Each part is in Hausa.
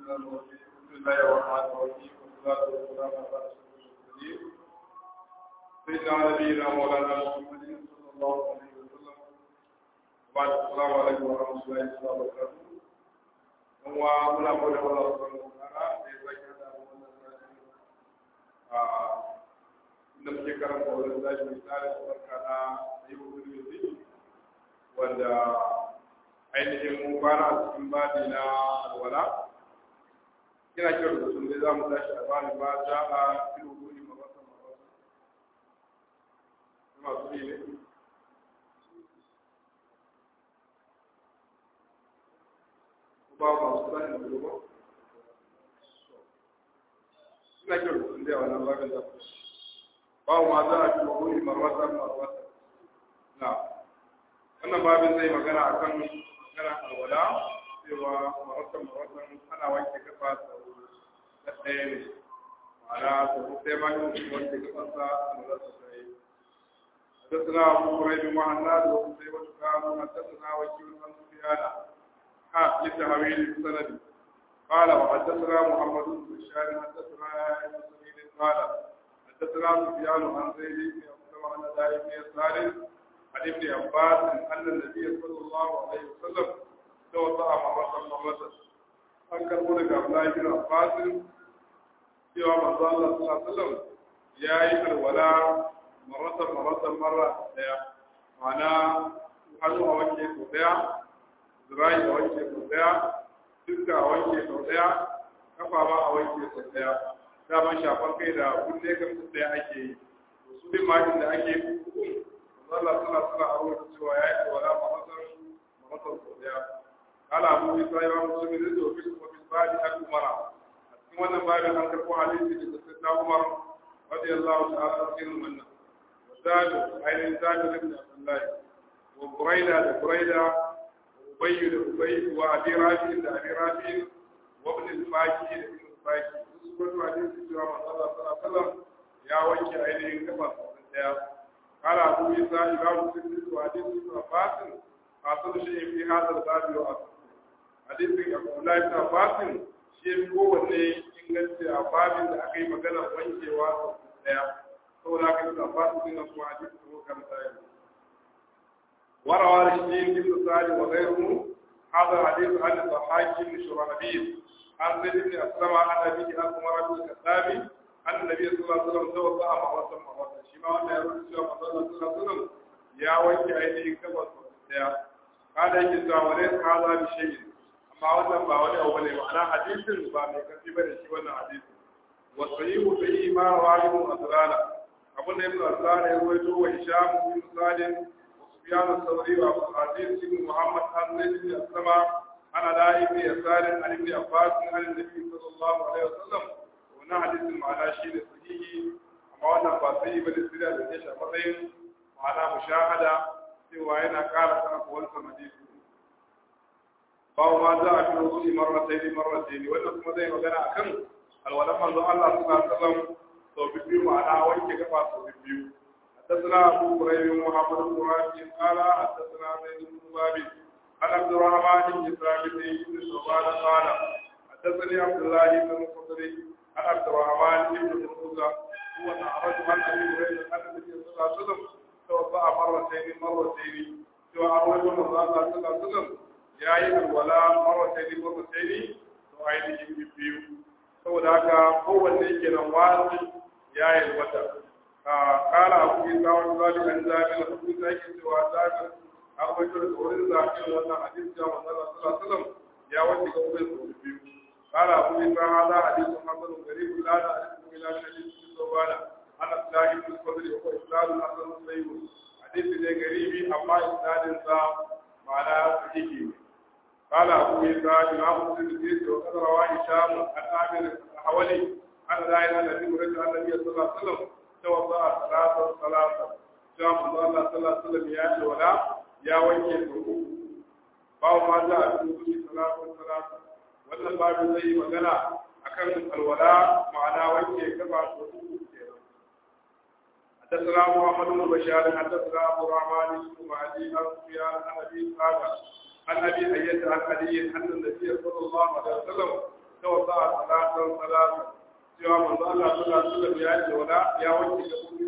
بسم الله الرحمن الرحيم والصلاة والسلام على أشرف المرسلين سيدنا نبينا مولانا محمد صلى الله عليه وسلم وبعد السلام عليكم ورحمة الله وبركاته هو منا قول الله سبحانه وتعالى في ذكر inda muke karanta wani zashi misali barka na yi hukumin wanda ainihin mun fara a cikin bani na alwala ina kira da sun dai za mu tashi a bani ba za a fil hukumi mabasa mabasa masu yi ne ba masu sani da ba ina kira da sun dai a wannan babin da ba ma za a fil hukumi mabasa mabasa na wannan babin zai magana akan magana alwala cewa maratan maratan ana wanke kafa da ɗaya ne ma'ana da sai ma yin wanke kafansa a lura da sai حدثنا أبو هريرة وعناد وقتيبة قالوا حدثنا وكيل عن سفيان ها لتهويل السند قال وحدثنا محمد بن بشار حدثنا ابن سعيد قال حدثنا سفيان عن زيد بن أسلم عن أداء بن يسار عن ابن عباس أن النبي صلى الله عليه وسلم توضأ مرة مرة an karbo daga Abdullahi bin Abbas cewa manzo Allah sallallahu alaihi wasallam yayi alwala maratan maratan marra daya ma'ana hannu a wanke sau daya zirai a wanke sau daya duka a wanke sau daya kafa ma a wanke sau daya daman shafar kai da kunne kan su daya ake yi to su bin majin da ake yi manzo Allah sallallahu alaihi wasallam a rubuta cewa yayi alwala maratan maratan sau daya قال أبو إسرائيل ومسلم رزق وفي وفي الباب أبو مرة أتكلم أن باب أن تقوى حديث سيدنا عمر رضي الله تعالى عنه منه وزاد عين زاد بن عبد الله وبريدة لبريدة وأبي لأبي وأبي رافع لأبي رافع وابن الفاكي لابن الفاكي سورة حديث سيدنا صلى الله عليه وسلم يا وجه عينه كما قال أبو إسرائيل ومسلم وحديث ابن عباس أصل شيء في هذا الباب وأصل hadisin Abdullahi ibn Abbas shi ya kowanne inganci a babin da aka yi magana wankewa daya saboda haka ibn Abbas din nan kuma hadisi ko kan sai warawa rashidin ibn Sa'id wa ghayruhu هذا حديث عن الضحاك بن شرحبيل عن زيد بن أسلم عن أبيه عن عمر بن الخطاب أن النبي صلى الله عليه وسلم توضأ مرة مرة شيما أن يقول صلى الله عليه وسلم يا وجه أيديه كما قال يجزا وليس هذا بشيء amma wannan ba wani abu ne ma'ana hadisin ba mai karfi ba da shi wannan hadisin wa sahihu sahihi ma rawahu asrana abun da ibn asrana ya rawaito wa hisham bin salim wa sufyan al-thawri wa abu hadis ibn muhammad an zaid bin aslama ana da ibn yasar an ibn abbas an nabi sallallahu alaihi wasallam wannan hadisin ma'ana shi ne sahihi amma wannan ba sahihi ba da sirra da shi a matsayin ma'ana mushahada cewa yana ƙara kana wancan hadisi bawo ma za a fi rubuci marrataini marrataini wannan kuma zai magana akan alwalan manzo Allah sallallahu alaihi wasallam sau biyu ma'ana wanke gaba sau biyu حدثنا أبو هريرة محمد بن راشد قال حدثنا زيد بن ثابت عن عبد الرحمن بن ثابت بن شعبان قال حدثني عبد الله بن الخضر عن عبد الرحمن بن موسى هو أعرج عن أبي هريرة أن النبي صلى الله عليه وسلم توضأ مرتين مرتين سوى أروج من الله صلى الله عليه وسلم ya yi alwala marwataini marwataini to ainihin biyu saboda haka kowanne ke nan wasi ya yi wata kala abu yi tsawon zabi an zabi na abu da yake cewa zabi a kwaito da wurin zaɓin wannan hadis ya manzala sallallahu ya wanke ga wurin sau biyu kala abu yi tsawon hada hadisun hasanun gari kula da hadisun ila min hadisun sauwana ana tsahi bin fadli ko islalun hasanun sayyid hadisi ne garibi amma isnadin sa ma'ana sahihi ne قال أبو عيسى إمام مسلم وقد روى هشام عن عامر الحولي عن لا الذي ورد عن النبي صلى الله عليه وسلم توضأ ثلاثة ثلاثة جاء الله صلى الله عليه وسلم يا ولا يا وجه الركوع باو ما جاء في وجود ثلاثة ثلاثة wannan babu zai yi magana akan alwala ma'ana wanke gaba da uku kenan حدثنا محمد بن بشار حدثنا ابو الرحمن بن مهدي عن سفيان عن ابي اسحاق عن ابي اية عن علي ان النبي صلى الله عليه وسلم tawassa salatan salatan cewa manzo Allah sallallahu alaihi wasallam ya ce wala ya wanke da kuma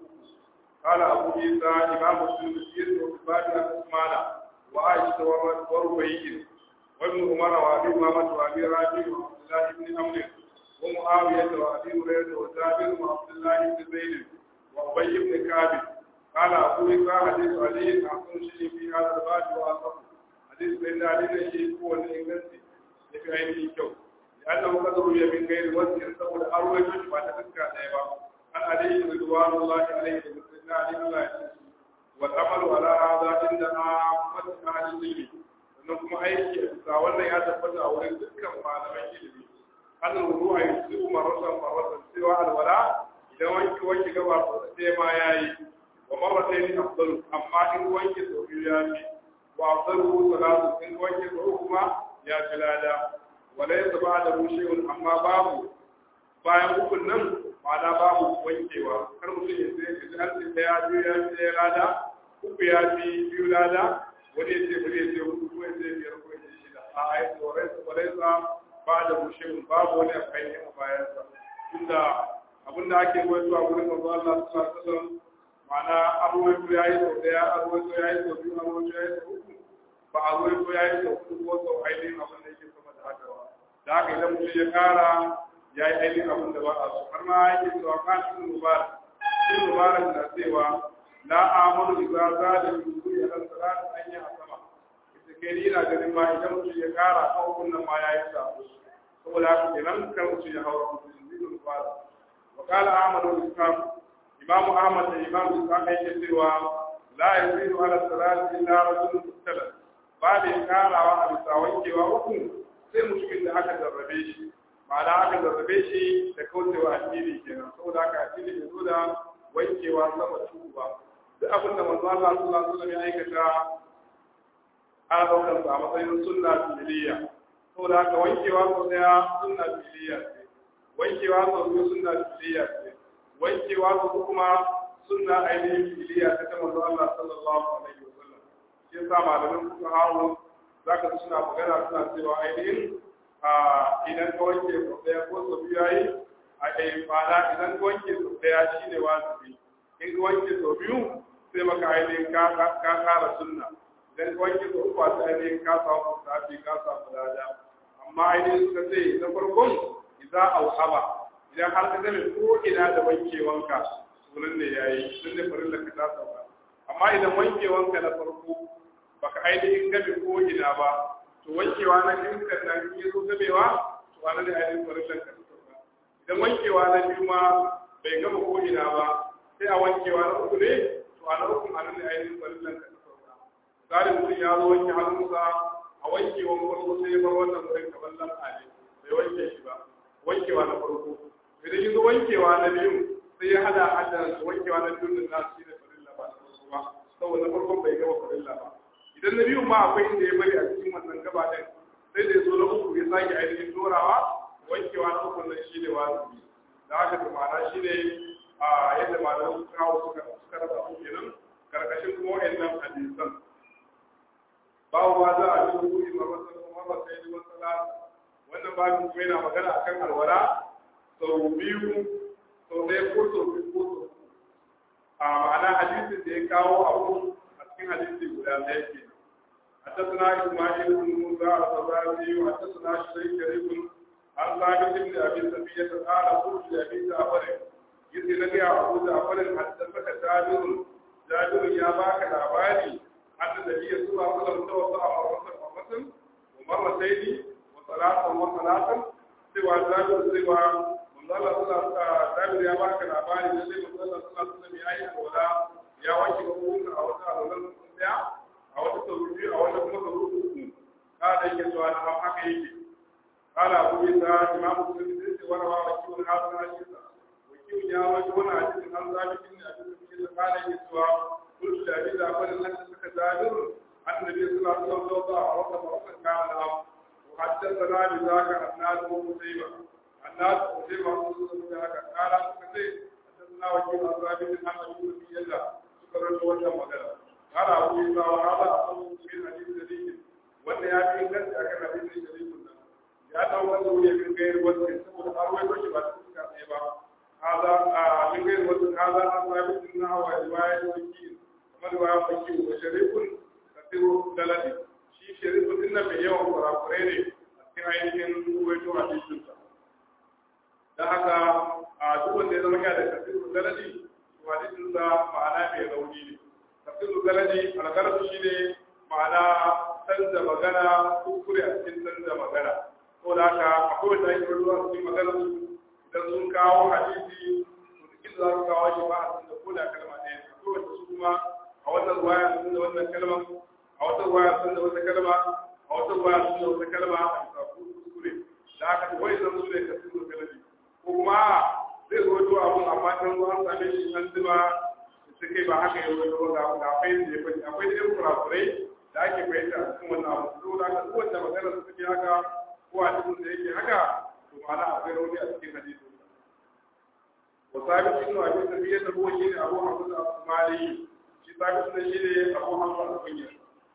قال أبو عيسى إمام مسلم في وكفاية عثمان وعائشة وربيع وابن عمر وأبي أمامة وأبي راجع وعبد الله بن عمرو ومعاوية وأبي هريرة وجابر وعبد الله بن زيد وأبي بن كعب قال أبو عيسى حديث علي أحسن شيء في هذا الباب وأصح حديث بين علي شيء هو الإنجليزي في عينه كو لأنه قد روي من غير وجه سبب أروي ما تذكر أيضا عن علي رضوان الله عليه وسلم علي الله والعمل على هذا عند عامة أهل العلم sannan kuma aiki a bisa wannan ya tabbata a wurin dukkan malaman ilimi an rubu a yi su marasa marasa cewa alwala idan wanki wanki gaba sai ma ya yi wa marasa ne afdalu amma in wanki sau biyu ya fi wa afdalu salatu in wanki sau kuma ya fi lada wala ya zaba da rushewa amma babu bayan hukun nan ma'ana babu wankewa kar mutum ya sai ya ji an ce ɗaya biyu ya fi ɗaya lada uku ya fi biyu lada wani ya ce bari ya ce hudu ko ya ce biyar ko ya ce shida a ai tsorai tsorai sa ba da bushewa babu wani akai a bayansa inda abin da ake wato a wurin manzo Allah sallallahu alaihi wasallam ma'ana arwaito yayi sau daya arwaito yayi sau biyu arwaito yayi sau uku ba arwaito yayi sau uku ko sau ainihin abin da yake sama da haka ba da haka idan mutum ya kara ya yi ainihin abin da ba a so har ma yake cewa kan ibn mubarak ibn mubarak na cewa la amanu idza zada yuzu ala salat an ya sama ita kai ni ina ganin ma idan mutum ya kara kawun nan ma yayi sabo saboda haka kenan kan mutum ya haura mutum ibn mubarak wa qala ahmad bin ishaq imam ahmad da imam ishaq yake cewa la yazidu ala salat illa rajulun mubtala ba da karawa a bisa wankewa uku sai mutumin da aka jarrabe shi ma'ana aka zarrabe shi da kaucewa addini kenan saboda haka addini bai zo da wankewa sama tuku ba duk abin da manzo Allah sallallahu alaihi wasallam ya aikata ana daukar sa a matsayin sunna fi'liya saboda haka wankewa sau daya sunna fi'liya ce wankewa sau biyu sunna fi'liya ce wankewa sau kuma sunna ainihin fi'liya ta ta manzo Allah sallallahu alaihi wasallam shi yasa malamin kuka hawo zaka suna magana suna cewa ainihin idan ka wanke sau ɗaya ko sau biyu yayi a ɗaya fada idan ka wanke sau ɗaya shi ne wajibi in ka wanke sau biyu sai maka ainihin ka kara sunna idan ka wanke sau uku sai ainihin ka samu sabi ka samu lada amma ainihin suka ce na farkon idan auhaba idan har ka gane ko ina da wankewanka sunan ne yayi sun ne farin da ka ta sauka amma idan wankewanka na farko baka ainihin gabe ko ina ba to wankewa na biyun kan nan ya zo gabewa to ana da ainihin farillan ka sauka idan wankewa na biyu ma bai gama ko ina ba sai a wankewa na uku ne to a na uku ana da ainihin farillan ka sauka tsarin mutum ya zo wanke hannunsa a wankewa farko sai ya bar wannan wurin kamar lam'a ne bai wanke shi ba wankewa na farko idan ya zo wankewa na biyu sai ya hada hada wankewa na biyu da nasu shi da farilla ba na farko ba saboda na farkon bai gama farilla ba idan na biyu ma akwai inda ya bari a cikin wannan gaba ɗin sai da ya zo na uku ya sake ainihin dorawa wankewa na uku nan shi ne wajibi da haka da ma'ana shi ne a yadda malaman su kawo suka suka rasa su kenan karkashin kuma wa'annan hadisan babu ma za a yi hukumi ma wasu kuma ba sai yi wasu wannan babin kuma yana magana akan alwala sau biyu sau ɗaya ko sau biyu ko sau a ma'ana hadisin da ya kawo abu a cikin hadisi guda ɗaya ke حدثنا إسماعيل بن موسى الطبراني وحدثنا شريك كريم عن ثابت بن أبي سفية قال قلت لأبي جعفر يدي لك يا أبو جعفر حدثك جابر جابر يا باك الأباني أن النبي صلى الله عليه وسلم توضأ مرة مرة ومرتين وثلاثا وثلاثا سوى جابر سوى من الله صلى الله عليه وسلم يا باك الأباني الذي من الله صلى الله عليه وسلم يا أيها الولاء يا وجه أبوك أو تعالى a wata sau biyu a wata kuma sau uku kada yake cewa na ba haka yake kala abu isa imam muslim sai ce warawa wa kiwon hasan ashisa wa kiwon ya wani wani hadisin an zabi kin ne a cikin cikin kada yake cewa kullu da bi da farin nan suka zabir annabi sallallahu alaihi wasallam da wata mawqan kana na wa haddathana bi zaka annas wa musayba annas musayba sun da haka kala suka ce haddathana wa kiwon zabi kin annabi sallallahu suka rawaito wannan magana قال أبو عيسى وهذا أصل من حديث شريك وأن يأتي الناس أكن حديث شريك ya dawo wanda wuri min gairu wasu saboda har wai doki ba ta fuska ɗaya ba هذا من غير وزن هذا عن ثابت انها وروايه وكيل كما روايه وكيل وشريف كثير دلالي شي شريف ان mai yawan kurakurai ne a cikin ainihin ruwaito a cikin sa dan haka a duk wanda ya zama ya da kasiru dalali to hadisin sa ma'ana mai rauni ne kasiru dalali algarabu shine ma'ana canza magana kuskure a cikin canza magana saboda haka akwai wanda ake rubuta a cikin magana su idan sun kawo hadisi to duk za su kawo shi ba a sun da koda kalma ɗaya ne akwai wanda su kuma a wannan ruwaya sun da wannan kalma a wata ruwaya sun da wata kalma a wata ruwaya sun da wata kalma a bisa kuskure da aka wai zan su ne ka sun da kalmi ko kuma zai zo to abun amma can zo an same shi an zuma su kai ba haka yau zo ga ga fayin da ya faɗi akwai da yan kurakurai da ake fahimta a cikin wannan abu saboda haka duk wanda magana su take haka ko a cikin da yake haka to ma'ana akwai rauni a cikin hadisi وثابت انه ابي سفيه هو شيء ابو حمزه الصومالي شي ثابت انه شيء ابو حمزه الصومالي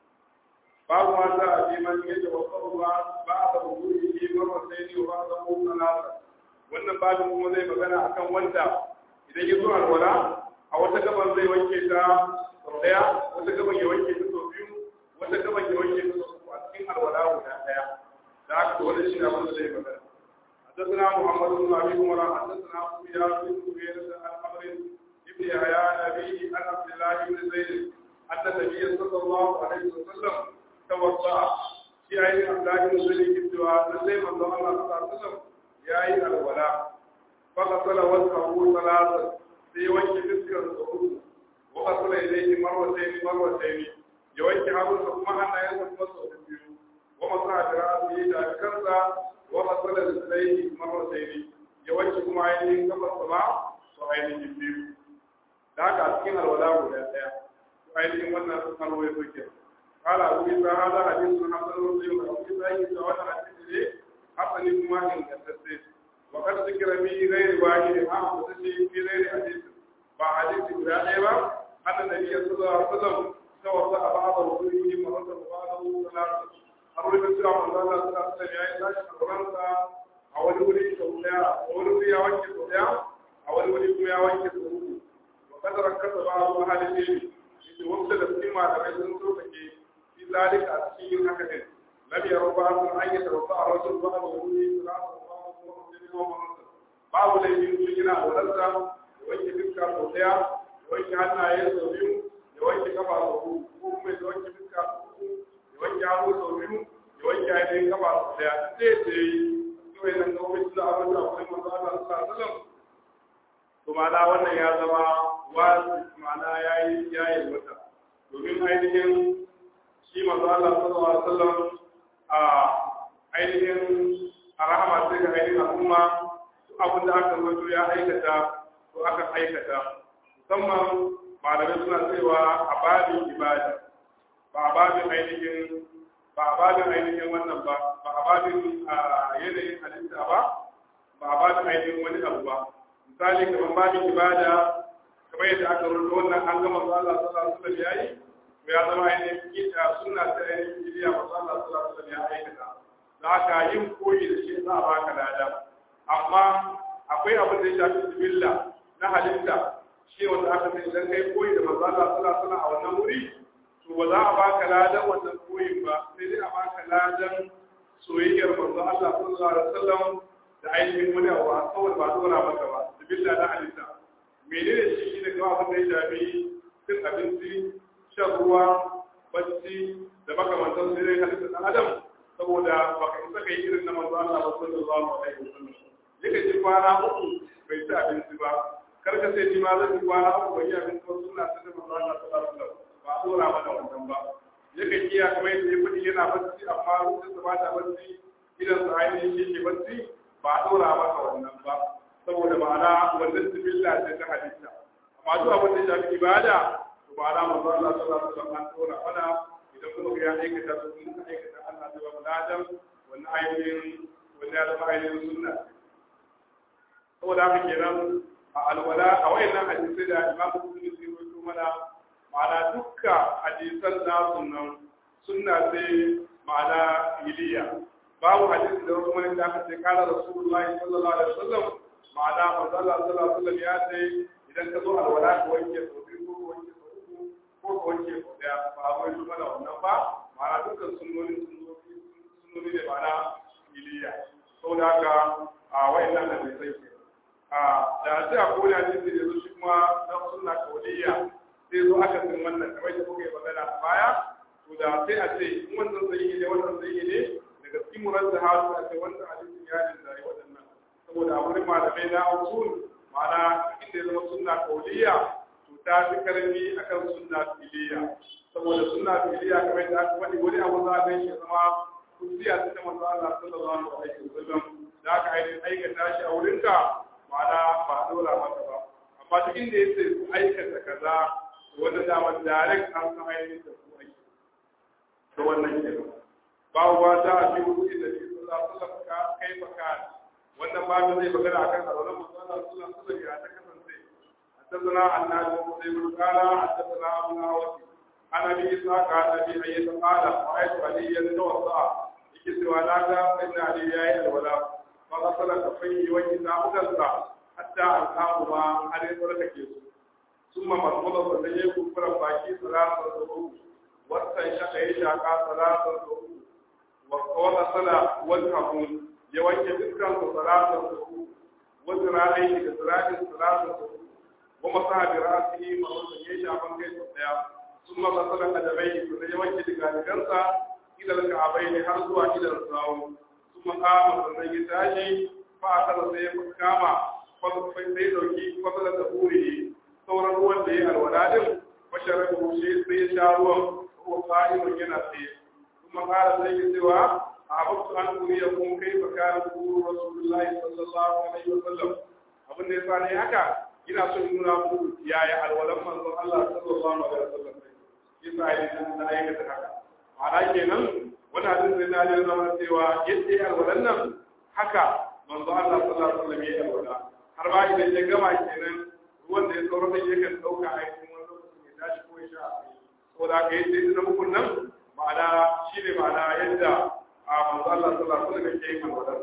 باب ما جاء في من يتوضا الله بعد وضوءه مرتين وبعده ثلاثه wannan babin kuma zai magana akan wanda idan ya zo alwala a wata gaban zai wanke ta sau daya wata gaban ya wanke ta sau biyu wata gaban ya wanke ta sau uku a cikin alwala guda daya da haka wani shi abin da zai magana حدثنا محمد بن ابي عمر حدثنا سفيان بن سفيان عن عمرو بن يحيى عن ابيه عن عبد الله بن زيد ان النبي صلى الله عليه وسلم توضا في عين عبد الله بن زيد الدعاء نزل من الله صلى الله عليه وسلم يا عين الولاء فغسل وجهه ثلاثا في وجه فسكر الصعود وغسل اليه مرتين مرتين يوجه ابو ثم ان ينصب مصر ومسح براسه ذاكرت وغسل رجليه مرتين yawanci kuma ainihin gabas sama su ainihin biyu da haka a cikin alwala guda ɗaya su ainihin wannan alwai suke kala abu isa hada hadisun hasan wasu yau abu isa yi da wannan hadisi ne hasani kuma ingantacce wa kada su kira bi gairi wani ne ma ku sace bi gairi hadisi ba hadisi guda ɗaya ba annan nabi ya sallallahu alaihi wasallam tawassa a ba'da wudu'i marata ba'da salatu har wani cewa manzo Allah sallallahu alaihi wasallam ya yi tashi alwalansa a wani wuri sau daya a wani wuri ya wanke sau daya a wani wuri kuma ya wanke sau uku wa kadaran kasa ba a zuwa halin ne yace wasu da cikin malamai sun so take fi zalika a cikin yin haka din lam yaro ba sun an yi tarfa a rasul ba da wuri salatu wa sallam babu laifin sun yana wadansa ya wanke fuska sau daya ya wanke hannaye sau biyu ya wanke kafa sau uku ko kuma ya wanke fuska sau uku ya wanke hannu sau biyu ya wanke ainihin kafa sau daya zai ce yi kawai nan ga wani da abin da akwai manzo Allah sallallahu alaihi wasallam to ma'ana wannan ya zama wasu ma'ana yayi yayi wata domin ainihin shi manzo Allah sallallahu alaihi wasallam a ainihin a rahama sai ga ainihin al'umma duk abin da aka rubuto ya aikata to aka aikata musamman malamai suna cewa a babin ibada ba a babin ainihin ba a babin ainihin wannan ba ba a babin yanayin halitta ba ba a babin ainihin wani abu ba misali kamar babin ibada kamar yadda aka rubuta wannan an gama su Allah sallallahu alaihi wasallam yayi to ya zama ainihin kita suna ta ainihin bidiya masu Allah sallallahu alaihi wasallam ya aikata da haka yin koyi da shi za a baka lada amma akwai abin da ya shafi jibilla na halitta shi wanda aka sai idan kai koyi da manzo Allah sallallahu alaihi wasallam a wannan wuri to ba za a baka ladan wannan koyin ba sai dai a baka ladan soyayyar manzo Allah sallallahu alaihi wasallam da ainihin wani abu a kawai ba dora maka ba da billa na halitta menene shi shi ne kawai abin da ya shafi cin abinci shan ruwa bacci da makamantan sai dai halitta ɗan adam saboda baka isa kai irin na manzo Allah sallallahu alaihi wasallam yake ji kwana uku bai ci abinci ba karka sai ni ma zan yi kwana uku bai yi abinci ba suna ta da manzo Allah sallallahu alaihi wasallam ba a dora mana wannan ba yakan iya kamar yadda ya faɗi yana bacci amma lokacin da ba ta bacci idan sa ainihin shi ke bacci ba a dora maka wannan ba saboda ma'ana wannan sibilla ce ta halitta amma duk abin da shafi ibada to ma'ana manzo Allah sallallahu alaihi wasallam an dora mana idan kuma ga ya aikata su mun aikata Allah zai ba mu ladan wannan ainihin wannan ya zama ainihin sunna saboda haka kenan a alwala a wayannan hadisai da Imam Muslim ya rawaito mana ma'ana dukka hadisan nasu nan sunna sai ma'ana iliya babu hadisi da wasu wani da aka ce kala rasulullahi sallallahu alaihi wasallam ma'ana manzo Allah sallallahu alaihi wasallam ya ce idan ka zo alwala ka wanke sau biyu ko ka wanke sau uku ko ka wanke sau daya ba a wai mana wannan ba ma'ana dukkan sunnoni sunnoni ne ma'ana iliya saboda haka a wayannan da bai sai ke a da sai a kowane hadisi da zo shi kuma na sunna kauliya sai zo aka sin wannan kamar da kuka yi magana a baya to da sai a ce in wannan zai ne wannan zai ne daga cikin muradda hadu a ce wannan hadisin ya jinzari waɗannan saboda a wurin malamai na usul ma'ana inda ya zama sunna kauliya to ta fi karfi akan sunna filiya saboda sunna filiya kamar da aka faɗi wani abu za a gan shi zama kusiya ta ta manzo Allah sallallahu alaihi wasallam da aka ainihin aikata shi a wurinka ma'ana ba a dora maka ba amma duk inda ya ce ku aikata kaza wanda dama direct an san ainihin da ku aiki da wannan kenan babu ba ta a fi wuce da shi sallallahu alaihi wasallam ka kai baka wannan babu zai magana akan alwala manzo Allah sallallahu alaihi wasallam ya ta kasance حدثنا عن نافع بن قال حدثنا ابو ناوي عن ابي اسحاق عن ابي اية قال رايت عليا توضا يكسر ناقا ان علي يا الولا فغسل كفيه وجهه وكسر حتى القاهما على بركه ثم مرمض فليه كفر باقي ثلاثة ظهور واستنشق يشاق ثلاثة ظهور وغسل وجهه يوجه ذكرا ثلاثة ظهور وذراعيه كذراع ثلاثة ظهور ومسح براسه مرة يشاق كيس الديار ثم غسل قدميه فليوجه ذكرا إلى الكعبين حرزوا إلى الصاوم ثم قام sannan ya tashi fa a kada sai ya kama sai sai dauki fadla da buri sauran ruwan da ya alwala din bashara da shi sai ya sha ruwan ko qa'imun yana tsaye kuma kara sai ya cewa ahabtu an kuriya kun kai fa kana ku rasulullahi sallallahu alaihi wasallam abin da ya sani haka ina so in nuna muku yaya alwalan manzon Allah sallallahu alaihi wasallam yasa ai da aikata haka ma'ana kenan wani hadin sai na jin zama cewa yadda ya alwalan nan haka manzo Allah sallallahu alaihi wasallam ya alwala har ba idan ya gama kenan ruwan da ya tsoro da yakan dauka a cikin wani lokacin ya tashi ko ya sha saboda haka yadda ya zama nan ma'ana shine ma'ana yadda a manzo Allah sallallahu alaihi wasallam ya yi alwalan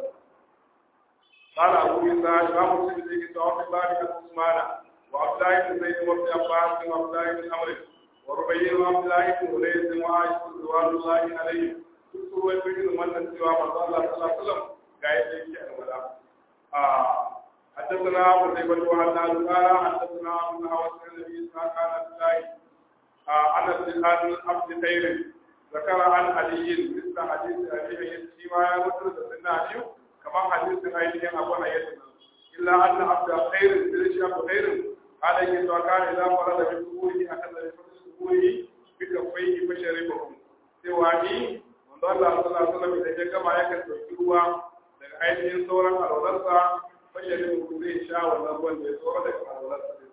قال أبو عيسى إمام مسلم في كتاب الله عثمان وعبد الله بن زيد وابن عباس وعبد الله بن عمرو وربيع وعبد الله بن هريرة وعائشة رضوان الله عليهم duk ruwan birnin wannan cewa manzo Allah sallallahu alaihi wasallam ga yadda yake alwala a حدثنا ابو زيد وحدثنا قال حدثنا ابو نواس النبي صلى الله عليه وسلم عن الزهاد عبد خير ذكر عن علي مثل حديث ابي ايد فيما يذكر سيدنا علي كما حديث ايد ابو ايد الا ان عبد خير سيدنا عبد خير قال ان كان اذا فرد من سبوله اخذ من سبوله بكفيه فشربهم سواني Allah sallallahu alaihi wasallam idan ya gama yakan dauki ruwa daga ainihin sauran alwalarsa fashe da mutum zai sha wannan ruwan da ya tsoro daga alwalarsa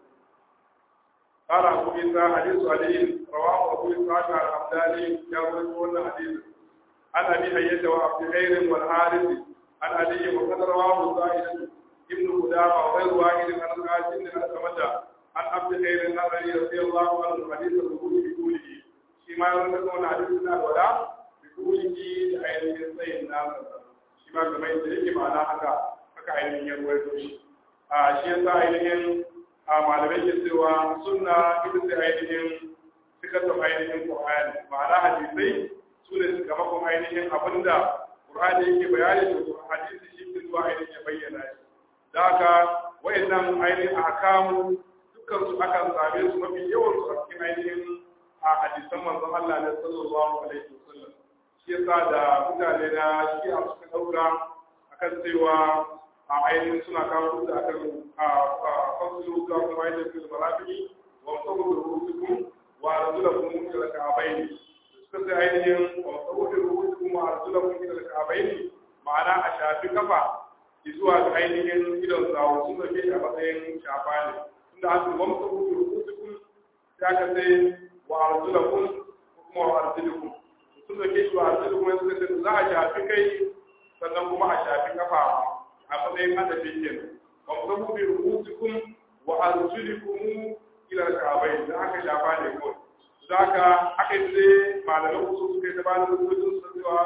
قال أبو عيسى حديث علي رواه أبو إسحاق العبداني يروي كل حديث عن أبي حية وعبد خير والحارث عن علي وقد رواه زائد ابن قدامة وغير واحد عن قاسم بن أسمة عن عبد خير عن علي رضي الله عنه حديث الركوع بقوله فيما يروي حديث الولاء kulki da ainihin tsayin nasa shi ma kamar yadda yake ma'ana haka haka ainihin ya ruwaito shi a shi yasa ainihin a malamai ke cewa sunna ita ce ainihin sikatar ainihin qur'ani ma'ana hadisai su ne sakamakon ainihin abinda qur'ani yake bayani da hadisi shi ke zuwa ainihin ya bayyana shi da haka wayannan ainihin ahkamu dukkan su akan same su mafi yawan su a cikin ainihin a hadisan manzon Allah ne sallallahu alaihi wasallam shi yasa da mutane na shi a suka daura akan cewa a ainihin suna kawo da akan a fasulu ga kuma yadda su marafi wa sabu da rubutukun wa arzulakum ila ka'abaini suka sai ainihin wa sabu da rubutukun wa arzulakum ila ka'abaini ma'ana a shafi kafa zuwa ga ainihin idon sawo sun dauke shi a matsayin shafa ne tunda an su wamsa da rubutukun ya ka sai wa arzulakum kuma wa arzulakum sun dauke shi wa arziki kuma suka ce za a shafi kai sannan kuma a shafi kafa a matsayin hadafin yin ba mu zama bi rubutukun wa arjulikum ila al-ka'bayn da aka shafa ne ko da aka aka yi dai malaman su suka yi da bani rubutun su cewa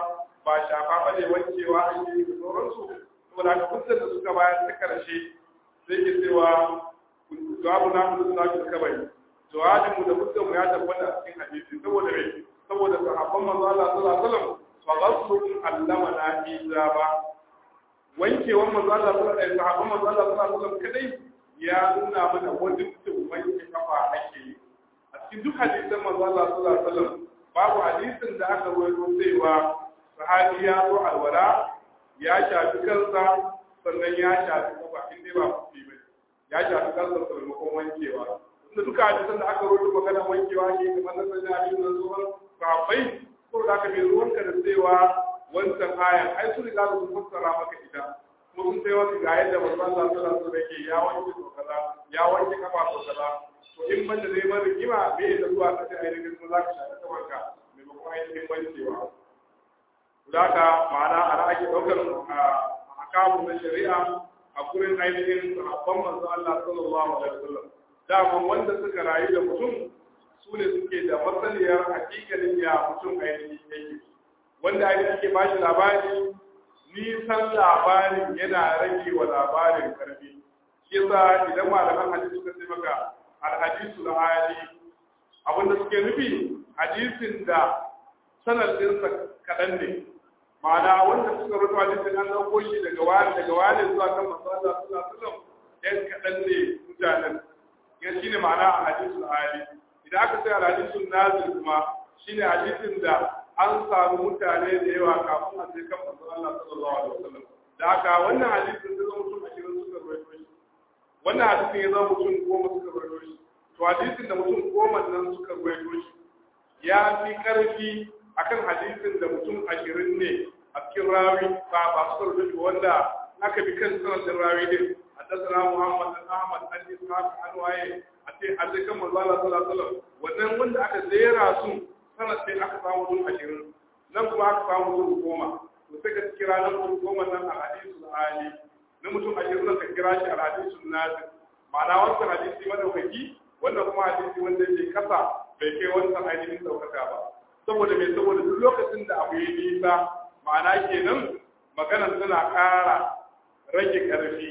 ba shafa ba ne wankewa ake yi da sauransu saboda haka hujjar da suka bayar ta karshe sai ke cewa jawabu na mu suna ki kabari jawabin mu da hujjar mu ya tabbata a cikin hadisi saboda me saboda sahabban manzo Allah sallallahu alaihi wasallam fa ghaslu allama na ijaba wankewan manzo Allah sallallahu alaihi wasallam sahabban manzo Allah sallallahu alaihi wasallam kadai ya nuna mana wajibcin wanke kafa ake yi a cikin duk hadisan manzo Allah sallallahu alaihi wasallam babu hadisin da aka rawaito cewa sahabi ya zo alwala ya shafi kansa sannan ya shafi kafa in dai ba kuɗi ba ya shafi kansa sakamakon wankewa tunda duka hadisan da aka rawaito magana wankewa ne kamar na sanin hadisin da zuwan sahabbai ko da aka mai ruwanka da cewa wancan ayan ai su riga su fassara maka ita kuma sun sai wasu ga yadda manzo Allah sallallahu alaihi wasallam yake ya wanke to kaza ya wanke kafa to kaza to in ban da zai mara rigima me da zuwa ka ce ainihin kuma za ka shafi kafarka maimakon ainihin wancewa Zaka ma'ana ana ake ɗaukar akamu na shari'a a gurin ainihin sahabban manzo Allah sallallahu alaihi wasallam. Dama wanda suka rayu da mutum su ne suke da masaniyar hakikalin ya mutum ainihin yake. Wanda ainihin ke bashi labari nisan labarin yana rage wa labarin karfi. Shi yasa idan malaman hadisi suka ce maka alhadisu na hali abinda suke nufi hadisin da sanadinsa kaɗan ne ma'ana wanda suka rubuta hadisin an dauko shi daga wani daga wani zuwa kan manzo Allah sallallahu alaihi wasallam ɗan kaɗan ne mutanen ya shine ma'ana a hadisul ali idan aka sai hadisul nazil kuma shine hadisin da an samu mutane da yawa kafin a sai kan manzo Allah sallallahu alaihi wasallam da haka wannan hadisin da zama mutum ashirin suka rubuta shi wannan hadisin ya zama mutum goma suka rubuta shi to hadisin da mutum goma nan suka rubuta shi ya fi karfi akan hadisin da mutum ashirin ne a cikin rawi ba ba su karbi wanda aka bi kan sanadin rawi din حدثنا محمد بن احمد عن اسحاق عن وايه ate a sai kan manzo Allah sallallahu alaihi wasallam wannan wanda aka zera su sanad sai aka samu mutum ashirin nan kuma aka samu mutum goma to sai ka kira nan mutum goma nan a hadisul ali na mutum ashirin nan ka kira shi a hadisul nazir ma'ana wancan hadisi madaukaki wannan kuma hadisi wanda yake kasa bai kai wancan ainihin daukaka ba saboda mai saboda duk lokacin da abu ya nisa ma'ana kenan maganar tana ƙara rage ƙarfi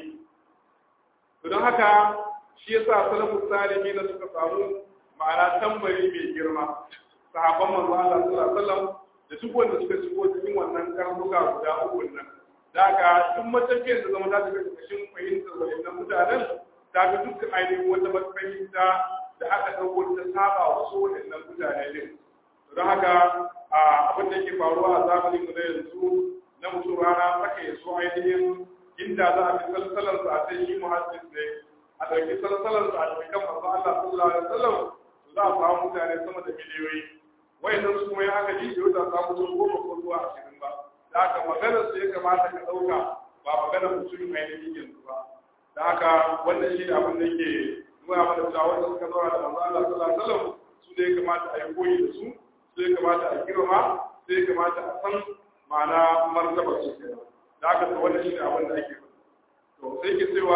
to don haka shi yasa salafu salihi na suka samu ma'ana tambari mai girma sahabban manzo Allah sallallahu alaihi wasallam da duk wanda suka shigo cikin wannan karnuka guda uku nan daga duk matafiyar da zama za ta ga kashin fahimtar waɗannan mutanen ta ga dukkan ainihin wata mafahimta da aka ɗauko ta saba wa su waɗannan mutane din don haka abin da yake faruwa a zamanin mu na yanzu na mutum rana saka ya so ainihin inda za a fi salsalar sa a sai shi muhaddis ne a ɗauki salsalar sa a ɗauki kan manzo Allah sallallahu alaihi wasallam za a samu mutane sama da miliyoyi wayannan su kuma ya aka ji yau da samu mutum goma ko zuwa ashirin ba da haka maganar su ya kamata ka ɗauka ba maganar mutum ainihin yanzu ba da haka wannan shi ne abin da yake nuna mana cewa wanda suka zauna da manzo Allah sallallahu alaihi wasallam su ne ya kamata a yi koyi da su sai kamata a girma sai kamata a san ma'ana martaba su ke da aka ta wannan shine abin da ake to sai ke cewa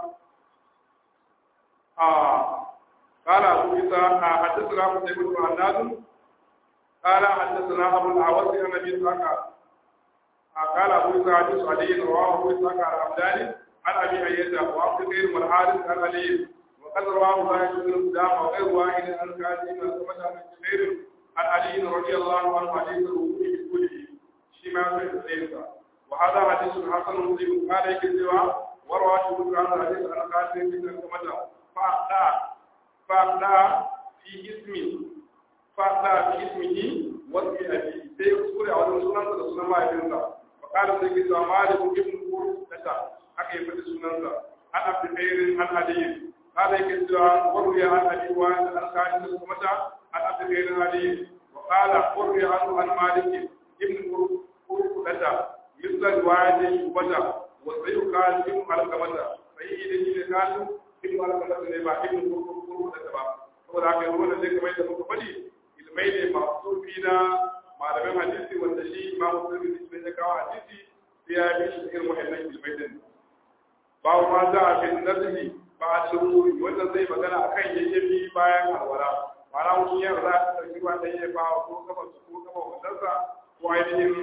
a قال أبو إسحاق حدثنا قتيبة بن عناد قال حدثنا أبو الأعوص عن أبي إسحاق قال أبو إسحاق حديث علي رواه أبو إسحاق الحمداني عن أبي أيده وعبد غير والحارث عن علي وقد رواه زاهد بن قدام وغير واحد عن كاتب بن سمعة بن جبير عن علي رضي الله عنه حديث الوضوء بكله شما في الحديث وهذا حديث حسن مسلم قال يكذب وروى شبك عن الحديث عن قاتل بن سمعة فأخطأ فأخطأ في اسمه فأخطأ في اسمه واسم أبيه sai ya kuskure a wajen sunansa da sunan mahaifinsa fa kala sai ke cewa malik ibn qurus data aka yi fadi sunansa an abdi khairin an aliyin kala yake cewa warriya an ali wa an alkali da kuma ta an abdi khairin aliyin wa kala warriya an an malik ibn qurus data misla riwayati shubata wa sayyu kal ibn alkamata sai idan shi ne kalu ibn alkamata ne ba ibn qurus data ba saboda haka wannan zai kamar da muka faɗi ilmai ne masu na malamin hadisi wanda shi imamu tirmidhi sai ya kawo hadisi sai ya bi shi irin wahannan ilmai din babu ma za a bin nazari ba a cikin wanda zai magana akan yayyafi bayan alwala ma'ana mutum ya za a ɗauki ruwa da yayyafa ko kafa su ko kafa wadansa ko ainihin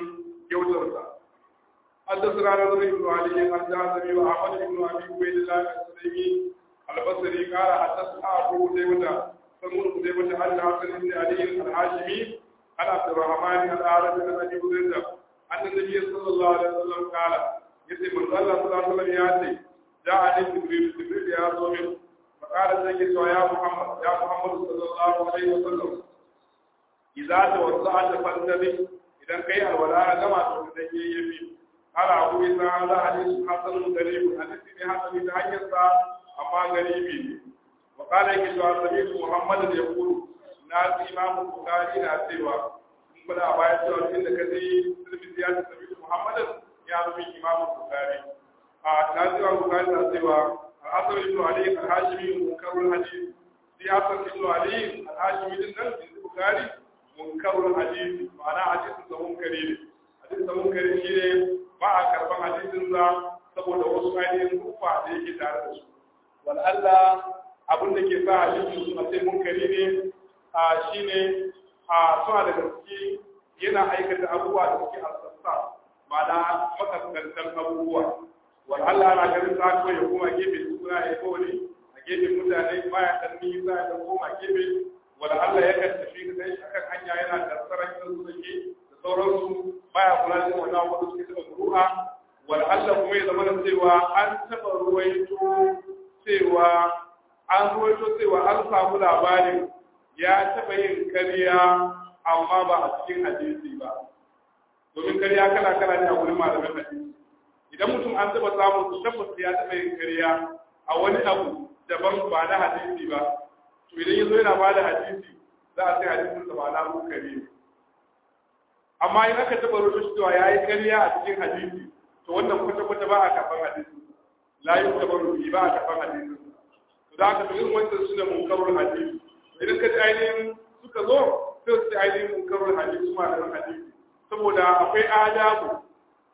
kyautarsa حدثنا نضر بن علي الجازمي وأحمد بن أبي عبيد الله السلمي البصري قال حدثنا أبو قتيبة سمون قتيبة عن حسن بن علي الهاشمي عن عبد الرحمن الأعرج بن أبي هريرة أن النبي صلى الله عليه وسلم قال يتي من الله صلى الله عليه وسلم يأتي جاءني جبريل جبريل يا زومين فقال سيدي يا محمد يا محمد صلى الله عليه وسلم إذا توضأت فانتبه إذا كي الولاء كما تقول يبي قال أبو إسحاق هذا حديث حسن غريب حديث حسن تهيئ أما غريب وقال يكي سمعت محمد يقول ناس إمام البخاري ناسيوا in kuna a bayan cewa inda ka ji sulmi ya ce sabi Muhammadin ya rubi Imam Bukhari a na cewa Bukhari na cewa al-Asr ibn Ali al-Hashimi munkarul hadith shi Asr ibn Ali al-Hashimi din nan in Bukhari munkarul hadith ma'ana hadisin sa munkari ne hadisin sa munkari shi ne ba a karban hadisin sa saboda wasu ainihin kufa da yake tare da su wal Allah abin da ke sa hadisin su a sai munkari ne a shine a suna da gaske yana aikata abubuwa da suke asassa ma'ana makaskantar abubuwa wal Allah na ganin sa ko ya koma gefe suna ya kawai a gefe mutane baya dan nisa ya koma gefe wal Allah ya kan tafi da shi akan hanya yana tsara kan su dake da sauransu baya kula da wannan abu da suke da ru'a wal Allah kuma ya zama cewa an taba ruwaito cewa an ruwaito cewa an samu labarin ya taɓa yin ƙarya amma ba a cikin hadisi ba domin ƙarya kala kala ne a wurin malamin hadisi idan mutum an taɓa samun su tabbas ya taɓa yin ƙarya a wani abu daban ba na hadisi ba to idan ya zo yana ba da hadisi za a sai hadisin sa ba na kare ne amma in aka taɓa rubuta cewa ya yi ƙarya a cikin hadisi to wannan kwata-kwata ba a karɓar hadisi la yi taɓa ba a karɓar hadisi to da aka fi irin wancan su da munkarul hadisi idan ka ji ainihin suka zo sai su ainihin munkarul hadisi ma da hadisi saboda akwai adabu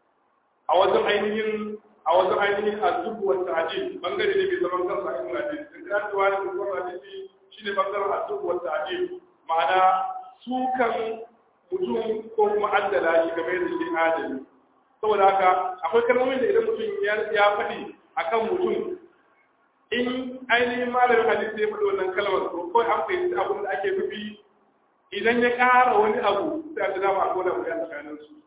a wajen ainihin a wajen ainihin azubu wa ta'dil bangare ne mai zaman kansa a cikin hadisi in ka tuwa da munkarul hadisi shine bangaren azubu wa ta'dil ma'ana sukan mutum ko kuma addala shi game da shi adali saboda haka akwai kalmomin da idan mutum ya faɗi akan mutum in ainihin malamin hadisi ya faɗi wannan kalmar to kawai an fahimci abin da ake nufi idan ya ƙara wani abu sai a dama a kowane wuya tsakanin su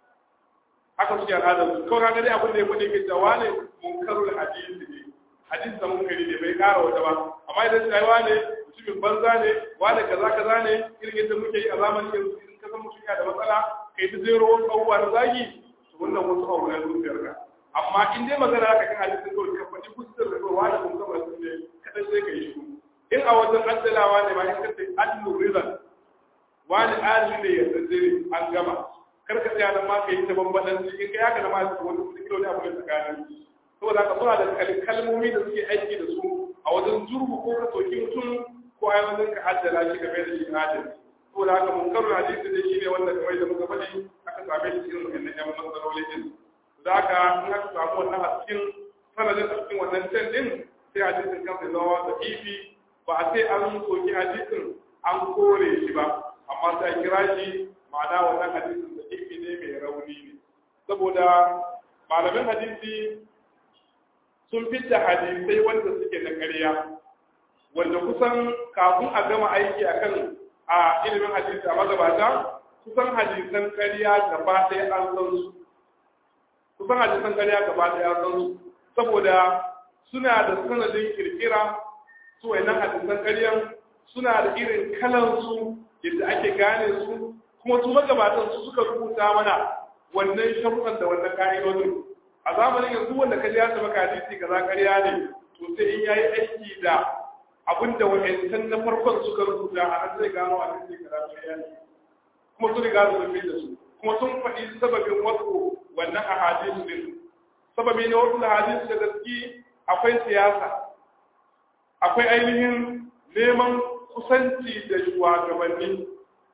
haka suke al'adar su kawai kaga dai abin da ya faɗi ke cewa ne munkarul hadisi ne hadisi da munkari ne bai ƙara wata ba amma idan sai wane mutumin banza ne wane kaza kaza ne irin yadda muke yi a zamanin yanzu idan ka san mutum yana da matsala kai ta zero wasu abubuwa na zagi to wannan wasu abu na zuciyarka amma in dai magana aka kan hadisin kawai ka faɗi fuskar da kawai wani kun kama sun ne kaɗan sai ka yi shi in a wajen addalawa ne ma in ka ce adlu rizal wani adli ne ya tsaye an gama kar ka tsaya nan ma ka yi ta bambaɗan in ka yaka na ma su wani kuɗi kilo ne abu ne tsakanin saboda ka suna da kalmomi da suke aiki da su a wajen zurgu ko ka soki mutum ko a wajen ka addala shi game da shi adali saboda haka mun karu hadisi ne shi ne wanda kamar da muka faɗi aka same shi cikin wannan yan matsaloli din da haka in aka samu wannan a cikin sanadin a cikin wannan can din sai hadisin kansa ya zama da ifi ba a sai an soki hadisin an kore shi ba amma sai a kira shi ma'ana wannan hadisin da ifi ne mai rauni ne saboda malamin hadisi sun fitta hadisai wanda suke na ƙarya wanda kusan kafin a gama aiki akan a ilimin hadisi a magabata kusan hadisan ƙarya gaba ɗaya an san su kusan hadisan ƙarya gaba ɗaya san su saboda suna da sanadin kirkira su wayannan hadisan ƙaryan suna da irin kalan su yadda ake gane su kuma su magabatan su suka rubuta mana wannan sharuɗan da wannan ka'idodin a zamanin yanzu wanda ka ya maka hadisi kaza ƙarya ne to sai in yayi aiki da abinda wayancan na farkon suka rubuta a nan zai gano hadisi kaza ƙarya ne kuma sun riga su da su kuma sun faɗi sababin wasu wannan ahadisu din sababi ne wasu ahadisu da gaske akwai siyasa akwai ainihin neman kusanci da shugabanni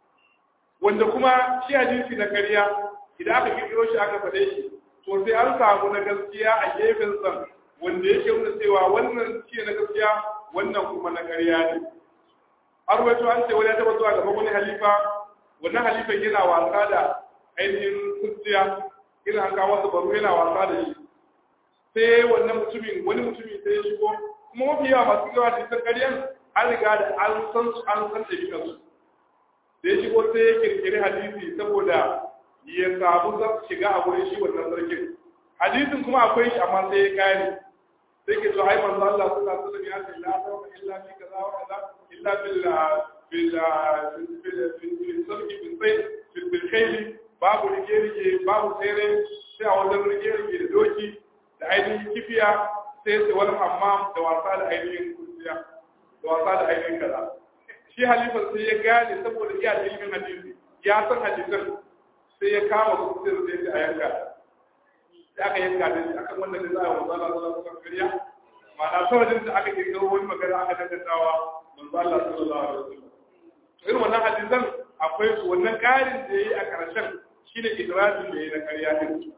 wanda kuma shi hadisi na ƙarya idan aka kirkiro shi aka faɗe shi to sai an samu na gaskiya a gefen sa wanda yake nuna cewa wannan shi na gaskiya wannan kuma na ƙarya ne har wato an ce wani ya taɓa zuwa gaban wani halifa wannan halifan yana wasa da ainihin kuciya irin an kawo masa baro yana wasa da shi sai wannan mutumin wani mutumin sai ya shigo kuma mafi yawa masu yawa da san ƙaryan an riga da an san su an san ɗabi'an su da ya shigo sai ya kirkiri hadisi saboda ya samu za shiga a wurin shi wannan sarkin hadisin kuma akwai shi amma sai ya kare sai ke so ai manzo Allah sallallahu alaihi wasallam ya ce la tawba illa fi kaza wa kaza illa bil bil bil bil sarki bil sayf bil bil khayl babu rige rige babu tsere sai a wajen rige rige da doki da ainihin kifiya sai sai wani hammam da wasa da ainihin kurciya da wasa da ainihin kaza shi halifan sai ya gane saboda iya da ilimin hadisi ya san hadisan sai ya kama kurciyar sai ya a yanka sai aka yanka da shi akan wannan da za a wanzu Allah sallallahu alaihi wasallam ma'ana saboda da aka kirkiro wani magana aka dangantawa manzo Allah sallallahu alaihi wasallam to irin wannan hadisan akwai su wannan karin da yayi a karshen shine idrarin da yayi na ƙarya din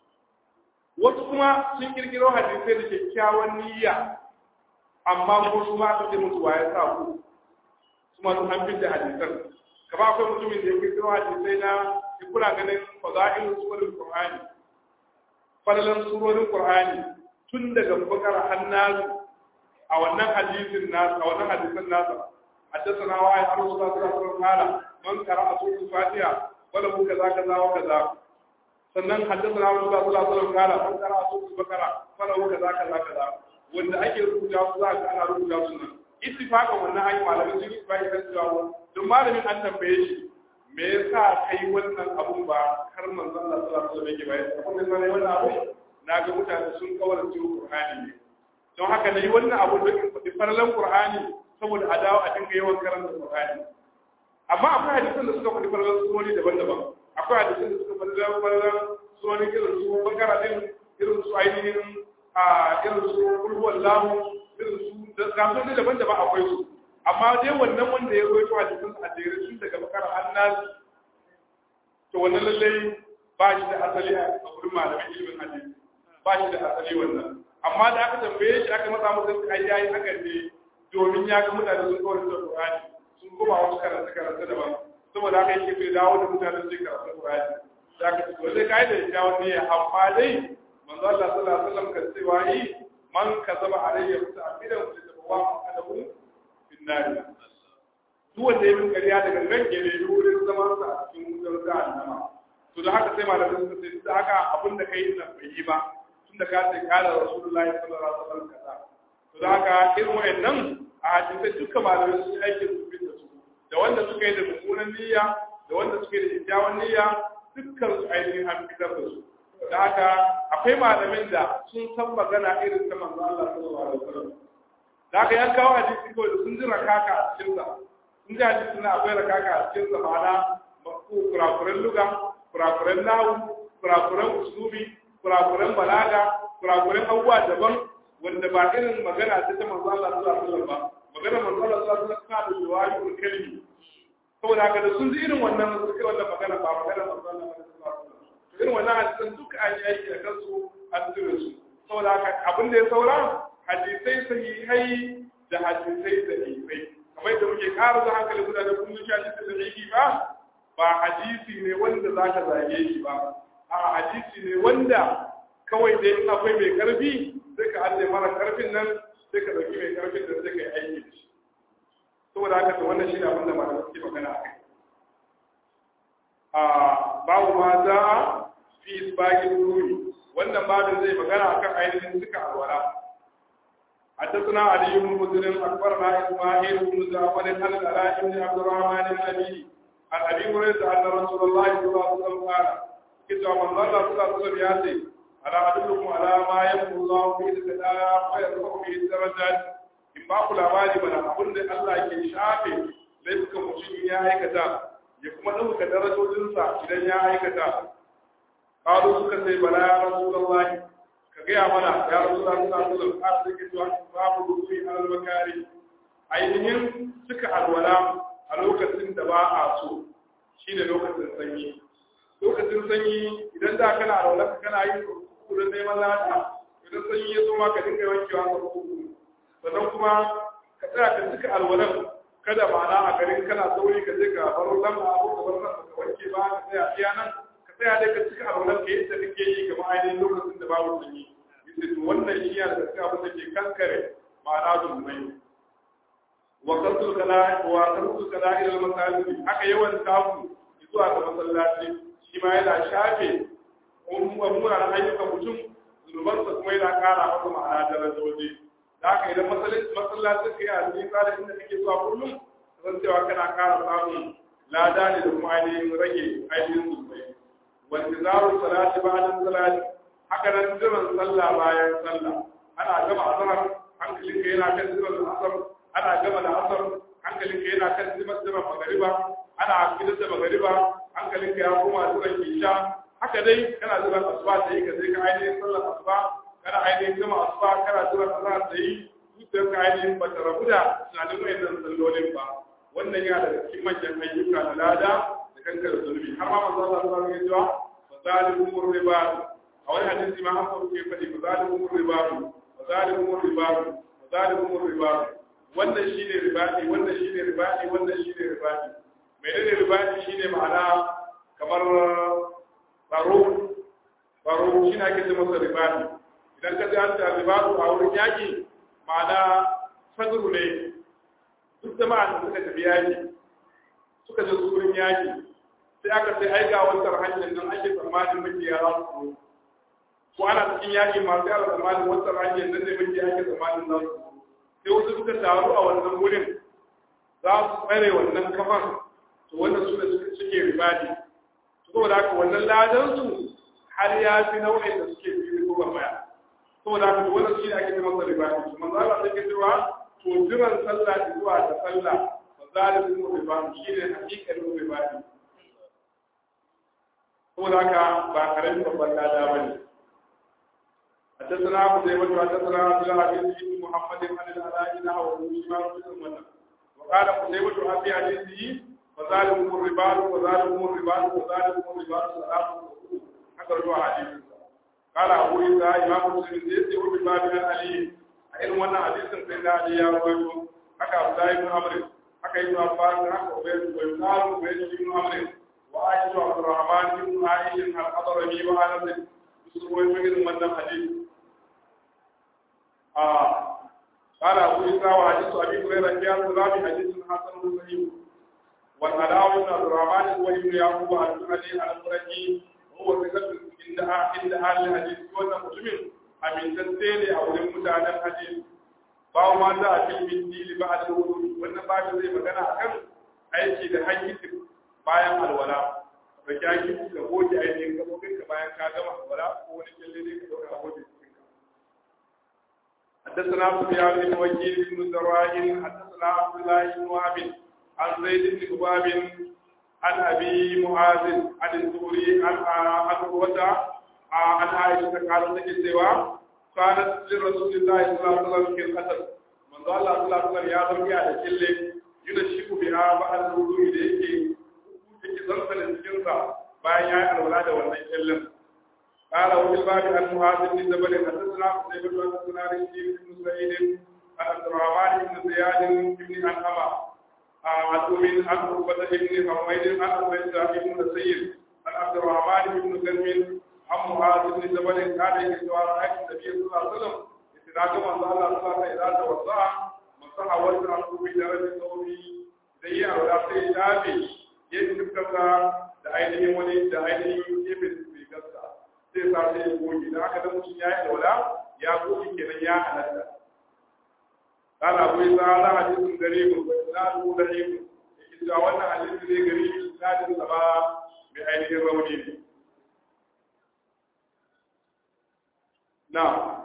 wasu kuma sun kirkiro hadisai da kyakkyawan niyya amma ko su ma aka ce musu waye sa ku kuma sun an da hadisan kaba akwai mutumin da ya kirkiro hadisai na kuna ganin fada'il suwarul qur'ani falalan surorin Qur'ani tun daga bakar hannasu a wannan hadisin nasu a wannan hadisin nasu haddathana wa ay arsu da sallallahu alaihi man qara'a suratul fatiha wala hu kaza kaza wa kaza sannan haddathana wa sallallahu alaihi wasallam man qara'a suratul baqara wala hu kaza kaza kaza wanda ake rubuta su za ka ana rubuta su nan ittifaqan wannan ayi malamin sun yi bai kan cewa don malamin an tambaye shi me yasa kai wannan abun ba har manzon Allah sallallahu alaihi wasallam yake bayar kuma sai wannan abu na ga mutane sun kawar da Qur'ani ne don haka nayi wannan abu da in faɗi farlan Qur'ani saboda a dawo a dinga yawan karanta Qur'ani amma akwai hadisan da suka faɗi farlan surori daban-daban akwai hadisan da suka faɗi farlan surori irin su bakara din irin su ainihin a irin su kulhuwan lahu irin su da gasoni daban-daban akwai su amma dai wannan wanda ya rawaito hadisin a jere tun daga bakar annas to wannan lallai ba shi da asali a wurin malamin ilimin hadisi ba shi da asali wannan amma da aka tambaye shi aka matsa masa ai yayi hakan ne domin ya ga mutane sun kawai da Qur'ani sun koma wasu karanta karanta daban saboda haka yake bai dawo da mutane sun karanta Qur'ani da aka ce wanda kai da ya wani ya amma dai manzo Allah sallallahu alaihi wasallam kan cewa yi man kazaba alayya muta'ammidan wa tabawa adabu nari duk wanda ya bin ƙarya daga nan ke ne wurin zaman sa a cikin wutar jahannama to da haka sai malamin suka ce da haka abin da kai nan bai yi ba tun da ka ce kala rasulullahi sallallahu alaihi wasallam kaza to da haka irin wayannan a hadisai duka malamai sun aike su bin da su da wanda suka yi da mummunan niyya da wanda suka yi da kyakkyawan niyya dukkan su ainihin an fitar da su da haka akwai malamin da sun san magana irin ta manzo Allah sallallahu alaihi wasallam da aka yan kawo hadisi kawai da sun ji rakaka a cikin sa sun ji hadisi na akwai rakaka a cikin sa ma'ana kurakuren luga kurakuren nahu kurakuren usulubi kurakuren balaga kurakuren abubuwa daban wanda ba irin magana ta ta manzo Allah sallallahu alaihi wasallam ba magana manzo Allah sallallahu alaihi wasallam da jawahirul kalimi saboda haka da sun ji irin wannan suka wannan magana ba magana manzo Allah sallallahu alaihi wasallam irin wannan hadisan duka an yi aiki da kansu an tura su saboda haka abin da ya saura hadisai sahihai da hadisai sahihai kamar da muke ƙara da hankali guda da kullum shi hadisi sahihi ba ba hadisi ne wanda za ka zage shi ba a hadisi ne wanda kawai dai in akwai mai karfi sai ka ajiye mara karfin nan sai ka ɗauki mai karfin da sai ka yi aiki da shi saboda haka to wannan shi ne abin da malamai suke magana a kai a babu ma za a fi isbagin ruri wannan babin zai magana akan ainihin suka alwala حدثنا علي بن مسلم اخبرنا اسماعيل بن جعفر عن العلاء بن عبد الرحمن النبي عن ابي هريره ان رسول الله صلى الله عليه وسلم قال كتب من الله صلى الله عليه وسلم ياتي الا ادلكم على ما يمحو الله به الخلاء ويرفع به الدرجات in ba ku labari mana abin da Allah ke shafe laifukan mutum ya aikata ya kuma ɗauka darajojinsa idan ya aikata ƙalu suka sai bala ya rasulullahi ka gaya mana ya rasu da suna suna har da ke zuwa babu rukuni a albakari ainihin suka alwala a lokacin da ba a so shi ne lokacin sanyi lokacin sanyi idan da kana alwala ka kana yin kukurin neman lata idan sanyi ya zo ma ka dinga wankewa ka kuku sannan kuma ka tsaya ka cika alwalan kada ma'ana a garin kana sauri ka je ka baro lamba abu ka bar nan ka wanke ba ka tsaya iya nan ka sai dai ka cika alwalar ka yadda kake yi kamar ainihin lokacin da babu sanyi yace to wannan shi yana da cikin abin da ke kankare ma'ana zulmai wa qartul kala wa qartul kala ila masajid haka yawan taku zuwa ga masallaci shi ma yana shafe umuran ayyukan mutum zunubansa kuma yana kara masa ma'ana darajoji da haka idan masallacin ka yi a cikin tsarin inda kake zuwa kullum zan cewa kana kara samun lada ne da kuma ainihin rage ainihin zunubai wanda zaru salati ba'da salati haka nan jiran sallah bayan sallah ana gama azhar hankalin ka yana kan jiran asar ana gama da asar hankalin ka yana kan jiran jiran magariba ana gidan da magariba hankalin ka ya koma jiran isha haka dai kana jiran asuba da yi ka sai ka ainihin sallar asuba kana ainihin gama asuba kana jiran azhar da yi zuciyar ka ainihin ba ta rabu da tunanin wayannan sallolin ba wannan yana daga cikin manyan ayyuka na lada da kankar zunubi har ma manzo Allah sallallahu alaihi wasallam ya ce zalikumur riba a wani hadisi ma an faru ke faɗi ba zalikumur riba ba zalikumur riba ba zalikumur riba wannan shine ribadi wannan shine ribadi wannan shine ribadi menene ribadi shine ma'ana kamar tsaro tsaro shine ake ce masa ribadi idan ka ji an ta ribadu a wurin yaki ma'ana sadru ne duk jama'a da suka tafi yaki suka je wurin yaki sai aka sai ai ga wancan hanyar nan ake tsammanin makiya za su ko ana cikin yaƙi masu yara tsammanin wancan hanyar nan ne makiya ake tsammanin za su sai wasu suka taru a wannan wurin za su tsare wannan kafan to wannan su da suke ribadi saboda haka wannan ladan su har ya fi nau'in da suke fi ko baya saboda haka wannan shi ne ake cewa masa ribadi to manzo Allah sai ke cewa to jiran sallah zuwa da sallah fa zalimu ribadi shi ne hakikalin ribadi saboda haka ba karamin babban lada ba ne حدثنا ابو زيد حدثنا عبد العزيز بن محمد عن العلاء نحو شمال بن منى وقال قتيبة في حديثه فذلكم الرباط وذلكم الرباط وذلكم الرباط ثلاثة haka ruwa hadisi قال أبو عيسى إمام مسلم زيد يقول بباب علي irin wannan hadisin sai da Ali ya rawaito haka Abdullahi ibn Amr haka Ibn Abbas haka Ubayd ibn Amr Ubayd ibn Amr وعائشة عبد الرحمن بن عائشة الحضرمي وأنس يسروي من من الحديث آه قال أبو عيسى وحديث أبي هريرة في السلام حديث حسن صحيح والعلاء بن عبد الرحمن هو ابن يعقوب الجهني الفرجي هو ثقة عند عند أهل الحديث وأنا مسلم أمين تنتهي أو لمتعنا الحديث bawo ma za a fi min dili ba da wuri wannan ba zai magana akan aiki da hankitin bayan alwala da ki ake ka goge ainihin gabobin ka bayan ka gama alwala ko wani kyalle ne ka dauka goge cikin ka حدثنا سفيان بن وكيل بن زراع حدثنا عبد الله بن وهب عن زيد بن كباب عن ابي معاذ عن الزهري عن عن عروه عن عائشه قالت لك سوى كانت لرسول الله صلى الله عليه وسلم في القتل من قال الله صلى الله عليه وسلم يا ذنبي على كله ينشك بها بعد الوضوء da yake yake zansanin cikinsa bayan ya yi alwala da wannan kyallin قال وفي الباب عن معاذ بن جبل حدثنا قتيبة حدثنا رشيد بن سعيد عن عبد الرحمن بن زياد بن أنعمة عن أم عن عقبة بن حميد عن عبيدة بن سيد عن عبد الرحمن بن غنم عن معاذ بن جبل كان يسوع رأيت النبي صلى الله عليه وسلم استدعاء من الله صلى الله عليه وسلم إذا توضأ مسح وجهه بدرجة ثوبه زي أولا سيدابي يجب da ainihin wani da ainihin gefen rigarsa zai sa sai ya goge da aka da mutum ya yi daula ya goge kenan ya halatta قال أبو إسحاق هذا حديث غريب وإسناده ضعيف إذا وانا حديث ذي غريب إسناد سبا بعينه الروني نعم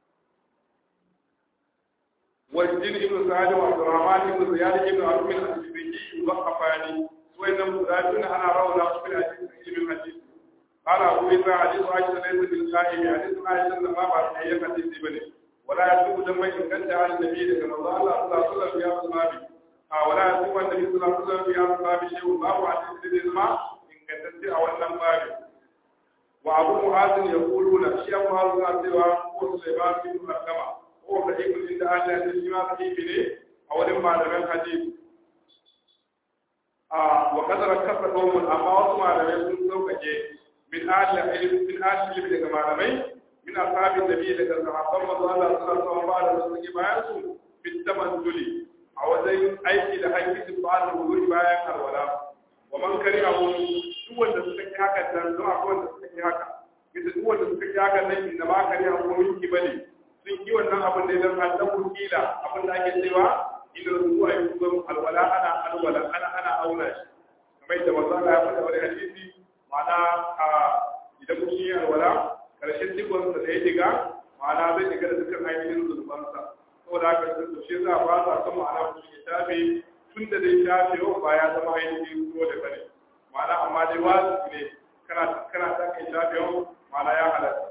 والدين ابن سعد وعبد الرحمن بن زياد بن عبد الحبيبي وقفاني وإن مزاجون أنا روضة في الحديث من الحديث قال أبو إسحاق حديث عائشة ليس بالقائم حديث عائشة لما بعد أي حديث بني ولا يسوق دم إن كان على النبي كما قال الله صلى الله عليه وسلم في أصحابه ولا يسوق النبي صلى الله عليه وسلم في أصحابه شيء باب حديث الإسماء إن كان تنتهي أو أن باب وأبو معاذ يقولون شيء معاذ سوى هو سليمان بن مركمة هو ضعيف عند أهل الحديث ما ضعيف إليه أو لما لم الحديث wa kadara kasa kawun amma wasu malamai sun sauƙaƙe min ahli ilmi min ahli ilmi daga malamai min ashabin nabi daga sahabban manzo Allah sallallahu alaihi wasallam da suke bayan su fit tamadduli a wajen aiki da hakkin ba'al wudu'i bayan alwala wa man karihahu duk wanda suka yi haka dan don akwai wanda suka yi haka bisa duk wanda suka yi haka nan inda ma karihahu min kibali sun yi wannan abin da idan an dabu kila abin da ake cewa idan zuwa yi kuma alwala ana alwala ana ana auna shi kamar yadda manzo Allah ya faɗa wani hadisi ma'ana a idan mutum yi alwala karshen dukkan sa da ya diga ma'ana zai diga da dukkan ainihin zulfansa saboda haka da shi za a ba sa kan ma'ana mutum ya tabe tun da dai shafe yau ba ya zama ainihin ruwa da bane ma'ana amma dai wasu ne kana kana ta kai shafe yau ma'ana ya halatta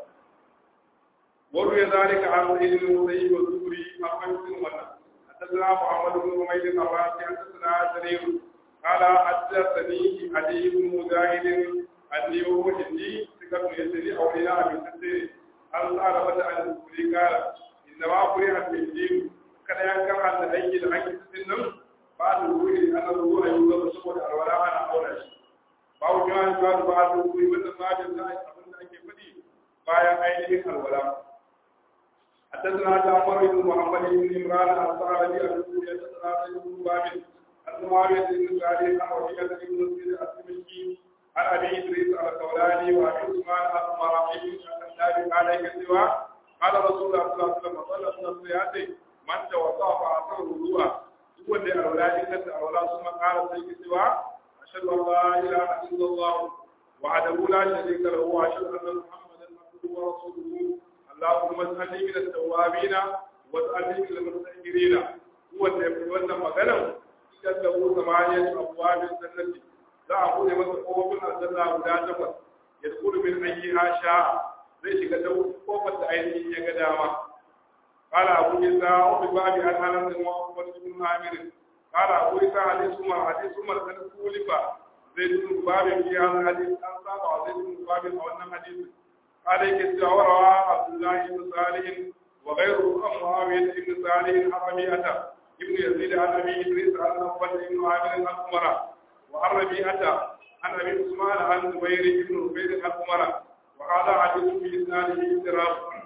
وروي ذلك عن سيد المسيب والزهري أحمد بن منا حدثنا محمد بن حميد الراسي حدثنا جرير قال حدثني علي بن مجاهد أني هو هندي ثقة يسري أولياء من تسير أن تعرفت عن الزهري قال إنما فرح الهندي kada ya kama da aiki da ake cikin nan ba da ruhi ana ruwa a yau saboda alwala ana aura shi ba wuce wani ba da ba da ruhi wannan babin da abin da ake faɗi bayan ainihin alwala حدثنا جعفر بن محمد بن عمران الصحابي الرسول حدثنا زيد بن باب عن معاويه بن سعد عن ربيعه بن مسعود السمشي عن ابي ادريس الخولاني وابي عثمان المراحي النبي عليه السوى قال رسول الله صلى الله عليه وسلم صلى الصلاه من توضا فاثر الوضوء هو اللي اولاد كانت اولاد ثم قال سيدي سوى اشهد ان لا اله الا الله وحده لا شريك له واشهد ان محمدا عبده ورسوله اللهم اجعلني من التوابين واجعلني من المتأخرين هو اللي wannan magana idan da ku samaniya abwabin jannati za a bude masa kofofin aljanna guda takwas ya dukulu min ayyiha sha zai shiga ta kofar da ainihin ya ga dama قال أبو إسحاق وفي باب عن أنس وعقبة بن عامر قال أبو إسحاق حديث عمر حديث عمر كان كولف زيد بن باب في هذا الحديث أن صاب زيد بن باب أو أن حديث قال يكسر عبد الله بن صالح وغيره عن معاوية بن صالح عن ربيعة ابن يزيد عن أبي إدريس عن نوبة بن عامر عن عمر وعن ربيعة عن أبي عثمان عن زبير بن عبيد عن عمر وهذا حديث في إسناده اضطراب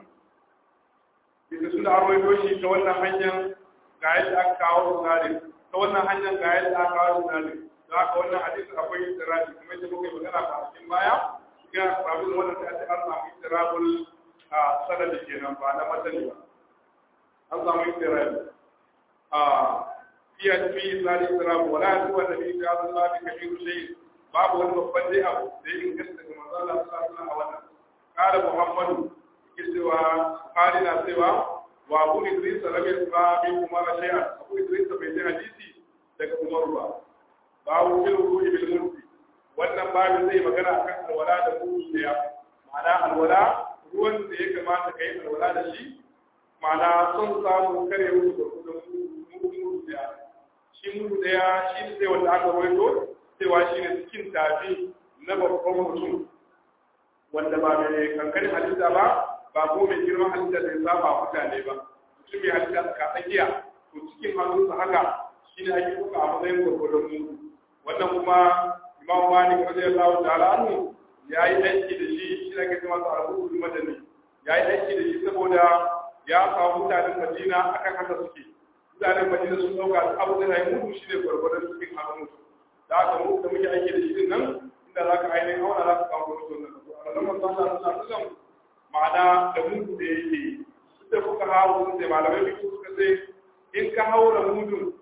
bisa suna arwaito shi ta wannan hanyar ga yadda aka kawo sinadin ta wannan hanyar ga yadda aka kawo sinadin da aka wannan hadisi akwai istirabi kuma yadda muka yi magana a cikin baya ga sabon wannan da ake an samu istirabul a sanadi kenan ba na matani ba an samu istirabi a fiye fi isnadi istirabu wala yasu wanda fi ta zan lafi kabiru shayi babu wani babban dai abu da ya inganta daga manzo Allah sallallahu alaihi a wannan qala muhammadu cewa hali na cewa wa abu idris lam yasma bi umar shay'an abu idris bai ji hadisi daga umar ba babu fil ruhi bil mulki wannan babu zai magana akan alwala da ruhi ya ma'ana alwala ruwan da ya kamata kai alwala da shi ma'ana son samu kare musu da kudin mudu da shi mudu daya shi ne sai wanda aka waito cewa shi ne cikin tafi na babban mutum wanda ba mai kankanin halitta ba ba ko mai girman halitta da ya saba mutane ba mutum mai halitta ka tsakiya to cikin hannunsa haka shi ne ake kuka a matsayin gwargwadon mu wannan kuma imam malik radiyallahu ta'ala anhu ya yi aiki da shi shi ne ake cewa sa al-hukul madani ya yi aiki da shi saboda ya samu mutanen madina akan haka suke mutanen madina sun dauka abu da ya mutu shi ne gwargwadon cikin hannun mutu da haka mu da muke aiki da shi din nan inda za ka ainihin auna za ka kawo gwargwadon nan a ranar manzo Allah sallallahu alaihi wasallam ma'ana da mudu da yake da kuka hawo sun ce malamai biyu suka ce in ka haura mudun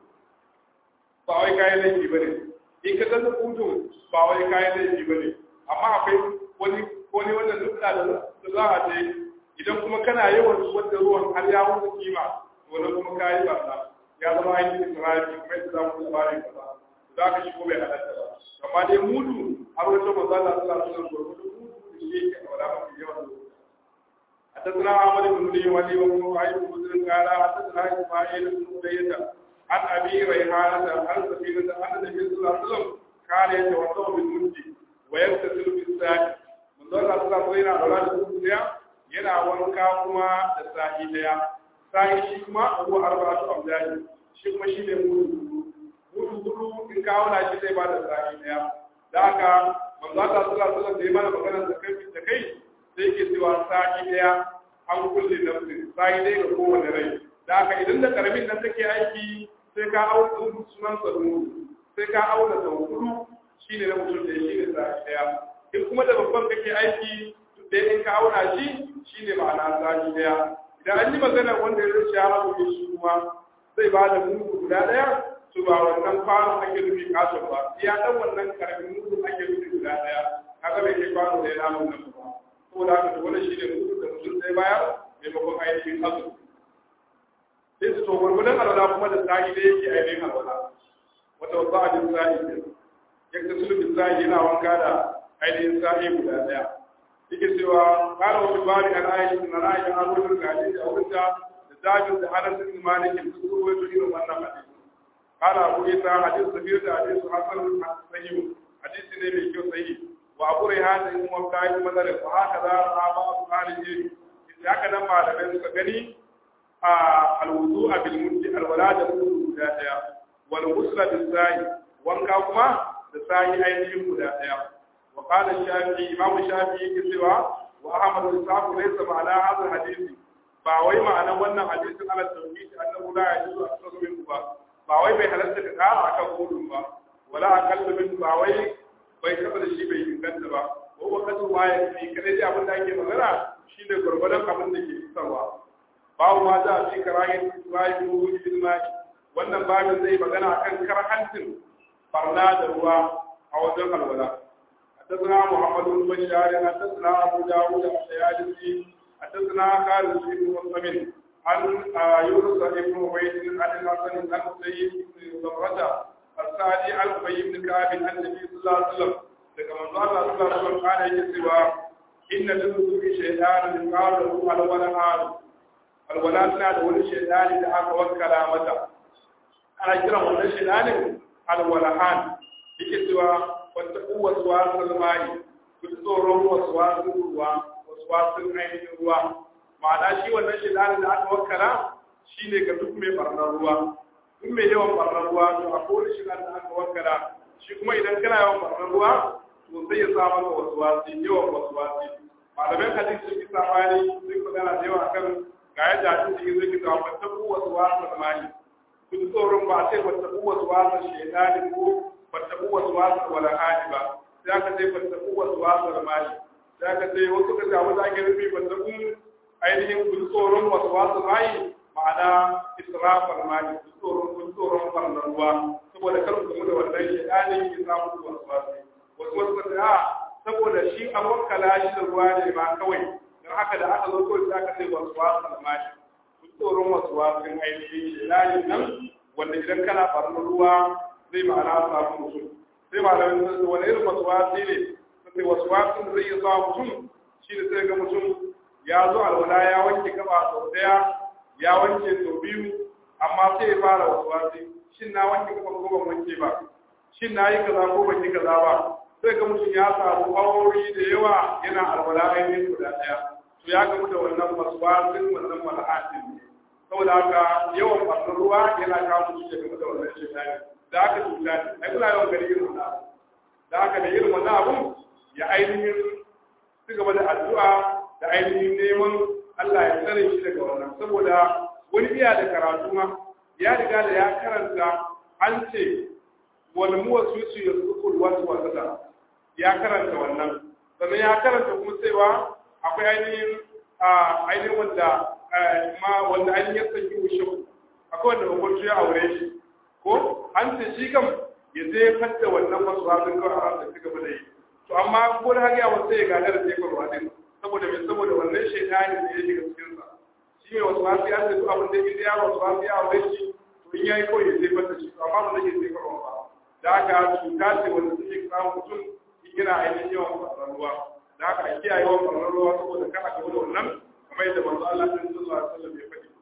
ba wai kayan laifi ba ne in ka zanta mudun ba wai kayan laifi ba ne amma akwai wani wani wannan nukta da za a ce idan kuma kana yawan wadda ruwan har ya wuce kima to nan kuma kayi ba ya zama aiki israfi kuma yadda za mu labarin ka ba za ka shigo bai halatta ba amma dai mudu har wata mazala suna suna gurgudu mudu da shi yake a wala mafi yawan lokuta حدثنا عمر بن لي ولي وابن وعيد بن قال حدثنا اسماعيل بن بيته عن ابي ريحانه عن سفينه عن النبي صلى الله عليه وسلم كان يتوضا بالمد ويغتسل بالساق من ذا الله صلى الله عليه وسلم اولاد yana wanka kuma da sa'i daya sa'i shi kuma abu arba'atu amdani shi kuma shi ne mudu mudu mudu in ka auna shi zai ba da sa'i daya da haka manzo Allah sallallahu alaihi wasallam da ya mana magana da kai da kai sai yake cewa sa'i daya an kulle nafsi sa'i daya ga kowane rai da haka idan da karamin nan take aiki sai ka auna sunan sa sai ka auna sau hudu shine na mutum da shine sa'i daya in kuma da babban kake aiki da in ka auna shi shine ma'ana sa'i daya idan an yi magana wanda ya rushe ya haɗu shi kuma zai ba da mudu guda ɗaya to ba wannan kwano ake nufi katon ba ya dan wannan karamin mudu ake nufi guda ɗaya kaga bai kai kwano da ya namu nan ba saboda haka to wannan shine mudu da mutum zai bayar maimakon ainihin azu sai su to gwargwadon alwala kuma da sa'i da yake ainihin alwala wata wasu abin sa'i ne yadda sulubin sa'i yana wanka da ainihin sa'i guda ɗaya yake cewa kana wani bari an aisha na ra'ayin abubuwan da hadisi a wurin da jabir da anas ibn malik sun ruwaito irin wannan hadisi kana abu isa hadisi sahih da hadisi hasan sahih hadisi ne mai kyau sahih wa abu rayhan in wa kai madar fa haka da sahaba abu ali ya haka nan malamai suka gani a alwudu bil muddi alwala da wudu guda daya wal ghusla bis sa'i wanka kuma da sa'i ainihin guda daya wa qala shafi imam shafi yake cewa wa ahmad bin sa'd laysa ma'ana hadha hadisi ba wai ma'anar wannan hadisin ala tauhid annahu la yajuzu akthar min ba ba wai bai halatta ka kara akan gudun ba wala aqallu min ba wai bai taba da shi bai inganta ba ko ba kasu ma ya fi kadai dai abin da ake magana shine gurgurdan abin da ke fitarwa babu ma za a fi karahin Ibrahim ruhi bil mai wannan babin zai magana akan karhantin barna da ruwa a wajen alwala حدثنا محمد بن بشار حدثنا ابو داود السيالسي حدثنا خالد بن مسلم عن يونس بن عبيد عن الحسن عن سيد بن زمرة السعدي عن ابي بن كعب عن النبي صلى الله عليه وسلم daga manzo Allah sallallahu alaihi wasallam kana yake cewa inna lillahi shaytanan yuqalu alwala hal alwala tana da wani shaytani da aka wakkala mata ana kiran wannan shaytanin alwalahan yake cewa wata kuwa wasu mai ku tsoron wasu wasu ruwa wasu ainihin ruwa ma'ana shi wannan shaidanin da aka wakala shi ne ga duk mai barnar ruwa duk mai yawan barnar ruwa to a kowane shaidanin da aka wakala shi kuma idan kana yawan barnar ruwa to sai ya sa maka wasu wasi yawan wasu wasi malaman hadisi sun yi sabani sun magana da yawa kan ga yadda hadisi zai kita wata ku wasu wasu mali kun tsoron ba sai wata ku wasu wasu shaidanin ko wata ku wasu wasu wala hadi ba sai aka sai wata ku wasu wasu mali da ka ce wasu ka samu da ake rufi ban kun ainihin kun tsoron wasu wasu mayi ma'ana israfar mayi kun tsoron kun tsoron farnar ruwa saboda kar ku da wannan shaidani ya samu ku wasu wasu wasu wasu ka ce a saboda shi an wakala shi da ruwa ne ma kawai don haka da aka zo kawai sai aka ce wasu wasu mayi kun tsoron wasu wasu ainihin shaidani nan wanda idan kana farnar ruwa zai ma'ana samu mutum sai malamin sun wani irin wasu wasu ne sai wasu wasu da zai iya zuwa mutum shi da sai ga mutum ya zo alwala ya wanke gaba sau daya ya wanke sau biyu amma sai ya fara wasu wasu shin na wanke gaba ko ban wanke ba shin na yi kaza ko ban yi kaza ba sai ga mutum ya samu aure da yawa yana alwala ainihin guda daya to ya gamu da wannan wasu wasu wannan mala'atin ne saboda haka yawan ɓarnar ruwa yana kawo mutum ya gamu da wannan shekari da aka cuta ne ai kuna yawan gari irin wannan da aka da irin wannan abun ya ainihin su gaba da addu'a da ainihin neman Allah ya tsare shi daga wannan saboda wani iya da karatu ma ya riga da ya karanta an ce wani muwa su su ya suku wasu wasata ya karanta wannan sannan ya karanta kuma cewa akwai ainihin ainihin wanda ma wanda ainihin ya sanyi wushe akwai wanda babban ya aure shi ko an ce shi kam ya je fadda wannan wasu wasu kawai a ransa ci gaba da yi to amma ko da haka wasu ya gane da tekon wadin saboda mai saboda wannan shaitani da ya shiga cikin sa shi mai wasu wasu ya ce duk abin da ya ya wasu wasu ya aure shi to in yayi kawai ya jefar da shi to amma ba zai jefar ba da haka cuta ce wanda suke samun mutum yana ainihin yawan faruwar ruwa da haka a kiyaye yawan faruwar ruwa saboda kana gaba da wannan kamar yadda manzo Allah sallallahu alaihi wasallam ya faɗi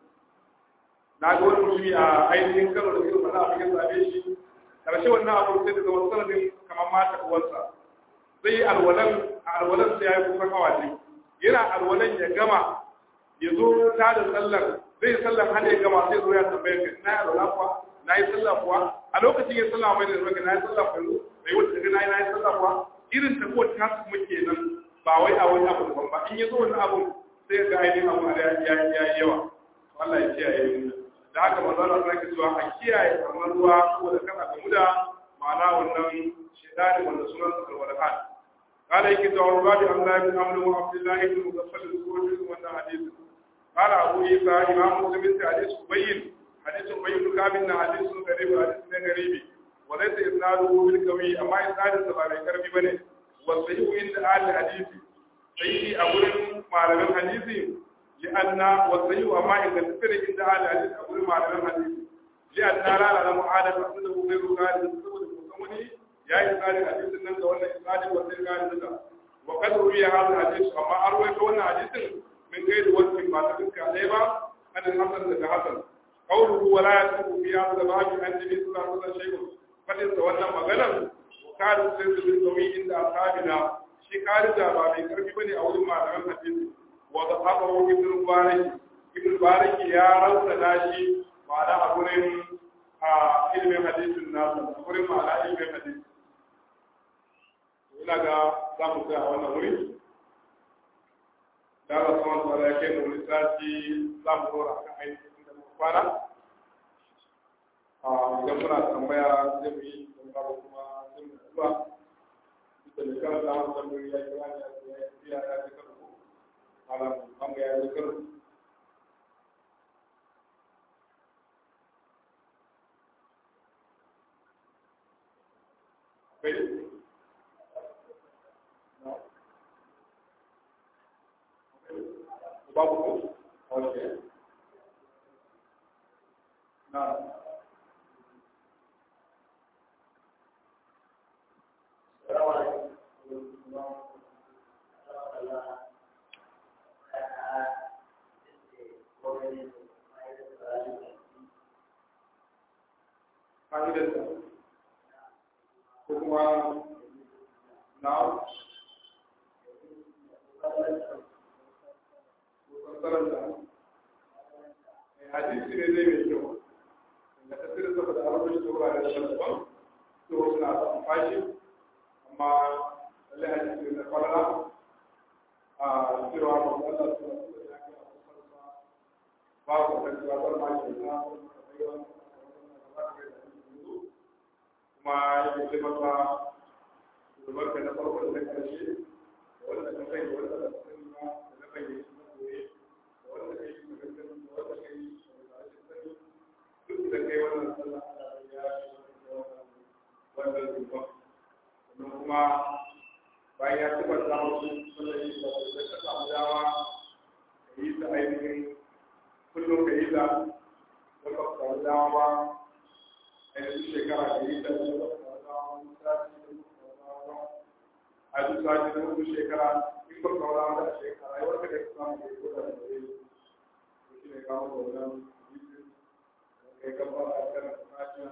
na ga wani mutumi a ainihin karo da irin wannan abin ya same shi karshe wannan abu sai da zama sanadin kamar mata uwarsa zai yi alwalan a alwalan sai ya yi kusan hawaje yana alwalan ya gama ya zo ta da sallar zai yi sallar har ya gama sai zo ya tambaye ka na yi alwala kuwa na yi sallah kuwa a lokacin ya sallah mai da zaka na yi sallah kuwa bai wata daga na yi na yi sallah kuwa irin ta ko ta kuma kenan ba wai a wani abu daban ba in ya zo wani abu sai ga ainihin abu da ya yi yawa Allah ya kiyaye mu da haka manzo Allah ya cewa a kiyaye kamar ruwa ko da kana gamu da ma'ana wannan shedani wanda sunan sa alwalahan qala yake to ruwa bi Allah bin Amr wa Abdullah ibn Muzaffal al-Qurani wannan hadisi qala Abu Isa imam Muslim ta hadisi bayyin hadisi bayyin kamin na hadisi garibi hadisi ne garibi wa laysa isnaduhu bil qawi amma isnadin sa ba mai karfi bane wa sahihu inda ahli hadisi sai a gurin malaman hadisi لأن والصحيح وما إذا تفر عند أهل الحديث أقول مع الحديث لأن لا نعلم عادة أنه غير قال السود المسمني يا إسرائيل الحديث أنك ولا إسرائيل وسير قال لك وقد روي هذا الحديث وما أروي كون حديث من غير وجه ما تذكر عليه أن الحسن لك حسن قوله ولا يكون في هذا الباب عن النبي صلى الله عليه وسلم شيء فلن تولى مغنم وكان السيد بالقوي عند أصحابنا shi karida ba mai karfi bane a wurin malaman hadisi وضحكه ابن المبارك ابن المبارك يا رب ناشي وعلى أقولين علم حديث الناس أقولين على علم حديث ina ga za mu tsaya a wannan wuri da Allah subhanahu wa ta'ala ya kai mu lissafi za mu dora kan ainihin da muka kwana idan muna tambaya zai mu yi tambaya kuma zai mu zuwa da ne kan da mu tambayi ya kira ya ya ya ya malam kamu ya zikir babu ko okay na fa'idarsa ko kuma na fassararsa hadisi ne zai mai kyau da tasirin sa da abin da shi wurare da daban to suna son fashi amma lallai hadisi ne na kwalala a cewa ba mu Allah su da ya ga ba ku kan cewa ba ma ke na kuma yake ce masa shugabanka na farko da na ƙarshe da wanda ka kai da wanda ka sani ba da na bayyana na goye da wanda ka yi da sani da wanda ka yi da rashin sani duk da kai wannan sallah Allah ya yi wannan zuba sannan kuma bayan ya taɓa samun sallah yi da ka samu dama ka yi ta ainihin kullum ka yi ta da ka samu dama ba ainihin shekara da yi da a duk sati da mutu shekara in ba kawo da a shekara rayuwar ka da samu da ko da da yi to shi ne kawo da wannan yisin kai ka fara a kan fatiha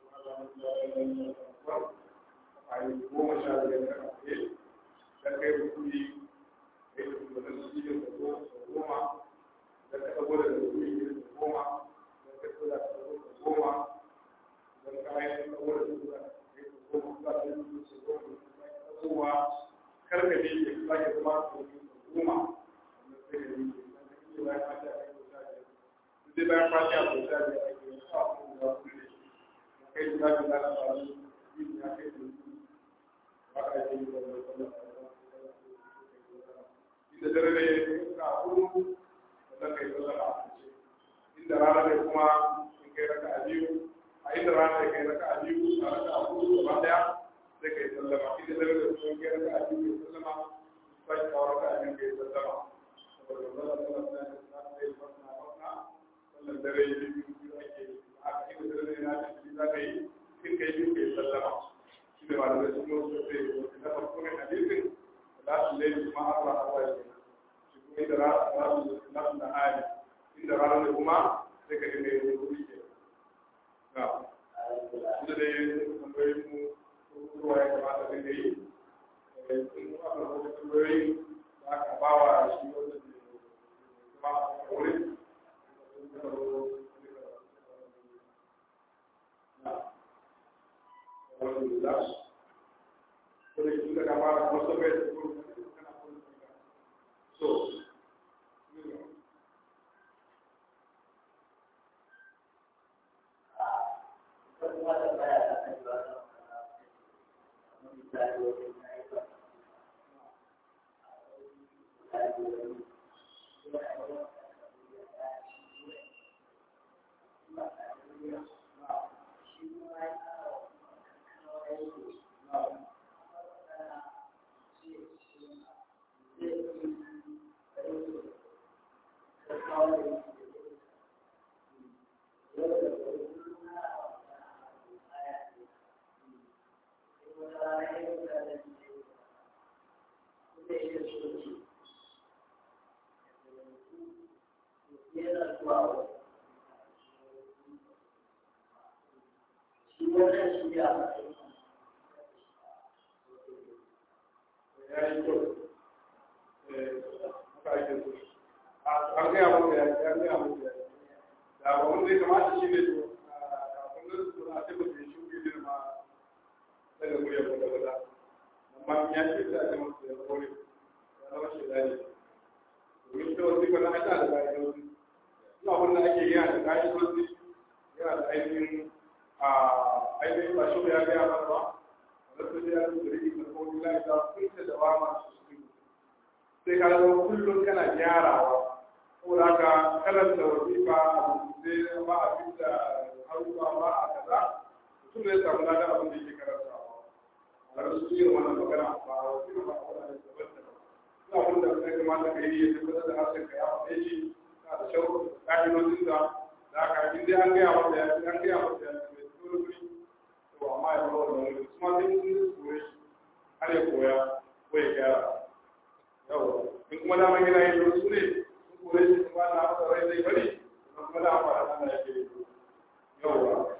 a yi goma sha biyar da kafe da kai rukuni kai da kuma da su yi da goma da ka ɗago da rukuni da goma da ka ɗago da goma don kayan kawar da zuwa ya ko kuma za su yi su ko kuma karka ne ya sake zama su goma wannan sai da yake dan bayan fata a yi ta ne sai bayan fata a yi ta ne a yi sa su da kulle kai da za ka zana ba su yi ya kai da su ba ka yi da wannan inda dare ne ka hudu wannan kai sallah a inda rana ne kuma in kai raka a biyu a inda rana ya kai raka a biyu a raka a hudu gaba daya sai kai sallama inda dare da kuma kai raka a biyu kai sallama sai ka raka a biyu kai sallama saboda zalla sallah ta yi ta yi fasna fasna sallan dare yi biyu biyu ake a inda dare ne na ci za ka yi in kai biyu kai sallama shi ne malamai sun yi wasu sai na farko ne hadisin da su laifin kuma Allah Allah ya shi kuma inda rana na na hali inda rana ne kuma sai ka ji mai wuri ke da dai tambayoyin mu ruwa ya kamata da yi sun aka rubuta tambayoyi da aka ba wa shi wanda ke zama a wurin Alhamdulillah. Kuma shi da kama sai ka zama kullum kana gyarawa saboda haka karanta wasifa abu sai ba a fita haruwa ba a kaza mutum zai samu lada abin da yake karantawa a rasu yin wannan magana ba a wasifa ba a wani daban daban ina abin da ya kamata ka yi ya tabbatar da harshen ka ya faɗe shi na da shawarar ƙa'idodin da da haka in dai an gaya masa ya an gaya masa ya ce mai dole wuri to amma ya bar wannan wuri kuma sai mun koye shi har ya koya ko ya gyara yawa in kuma daman yana yin wasu ne sun kore shi kuma na masa rai zai bari kuma kuma da amfani da Allah yake yi yawa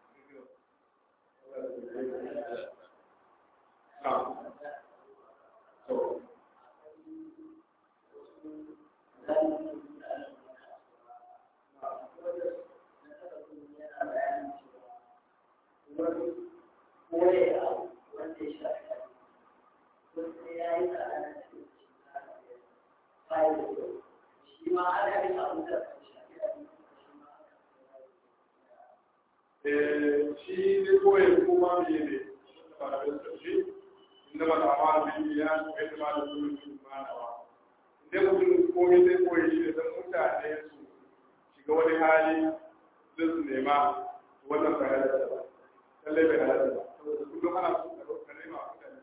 shi ne koyi kuma me ne ba da shi inda ba da amma da ya kai da da su su ma na ba inda mutum komai zai koyi shi da mutane su shiga wani hali da su nema wannan ba ya da ba lallai bai halatta ba saboda kullum ana so ka ka nema mutane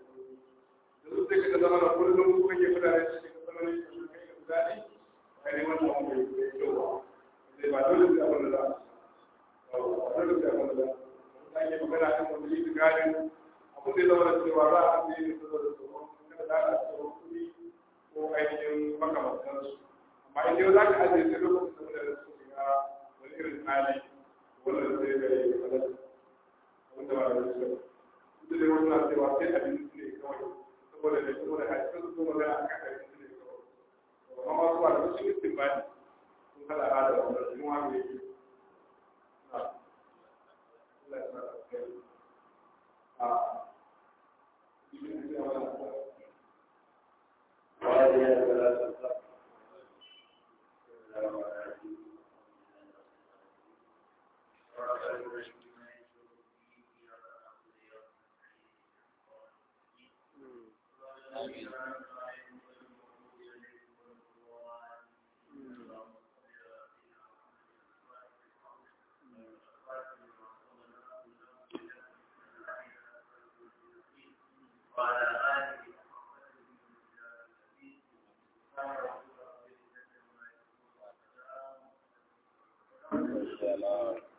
da su sai ka zama da kullum kuma ke mutane su shiga tsanani ka su kai da daɗi kai ne wannan wanda ya yi kyau ba zai ba dole sai abin da za a dole sai abin da za a ake magana kan wanda yi garin abin da ya zama da cewa za a ce ne saboda tsoron kada za a tsoron kuɗi ko ainihin makamantansu amma in yau za ka ajiye sai lokacin da mutane su shiga wani irin hali wannan sai ga yi halatta wanda ba da su duk da wasu na cewa sai abinci ne kawai saboda da saboda hadisan su kuma magana akan abinci ne kawai amma wasu ba da wasu mutum ba ne sun hada hada wanda su mu haka yake Salam.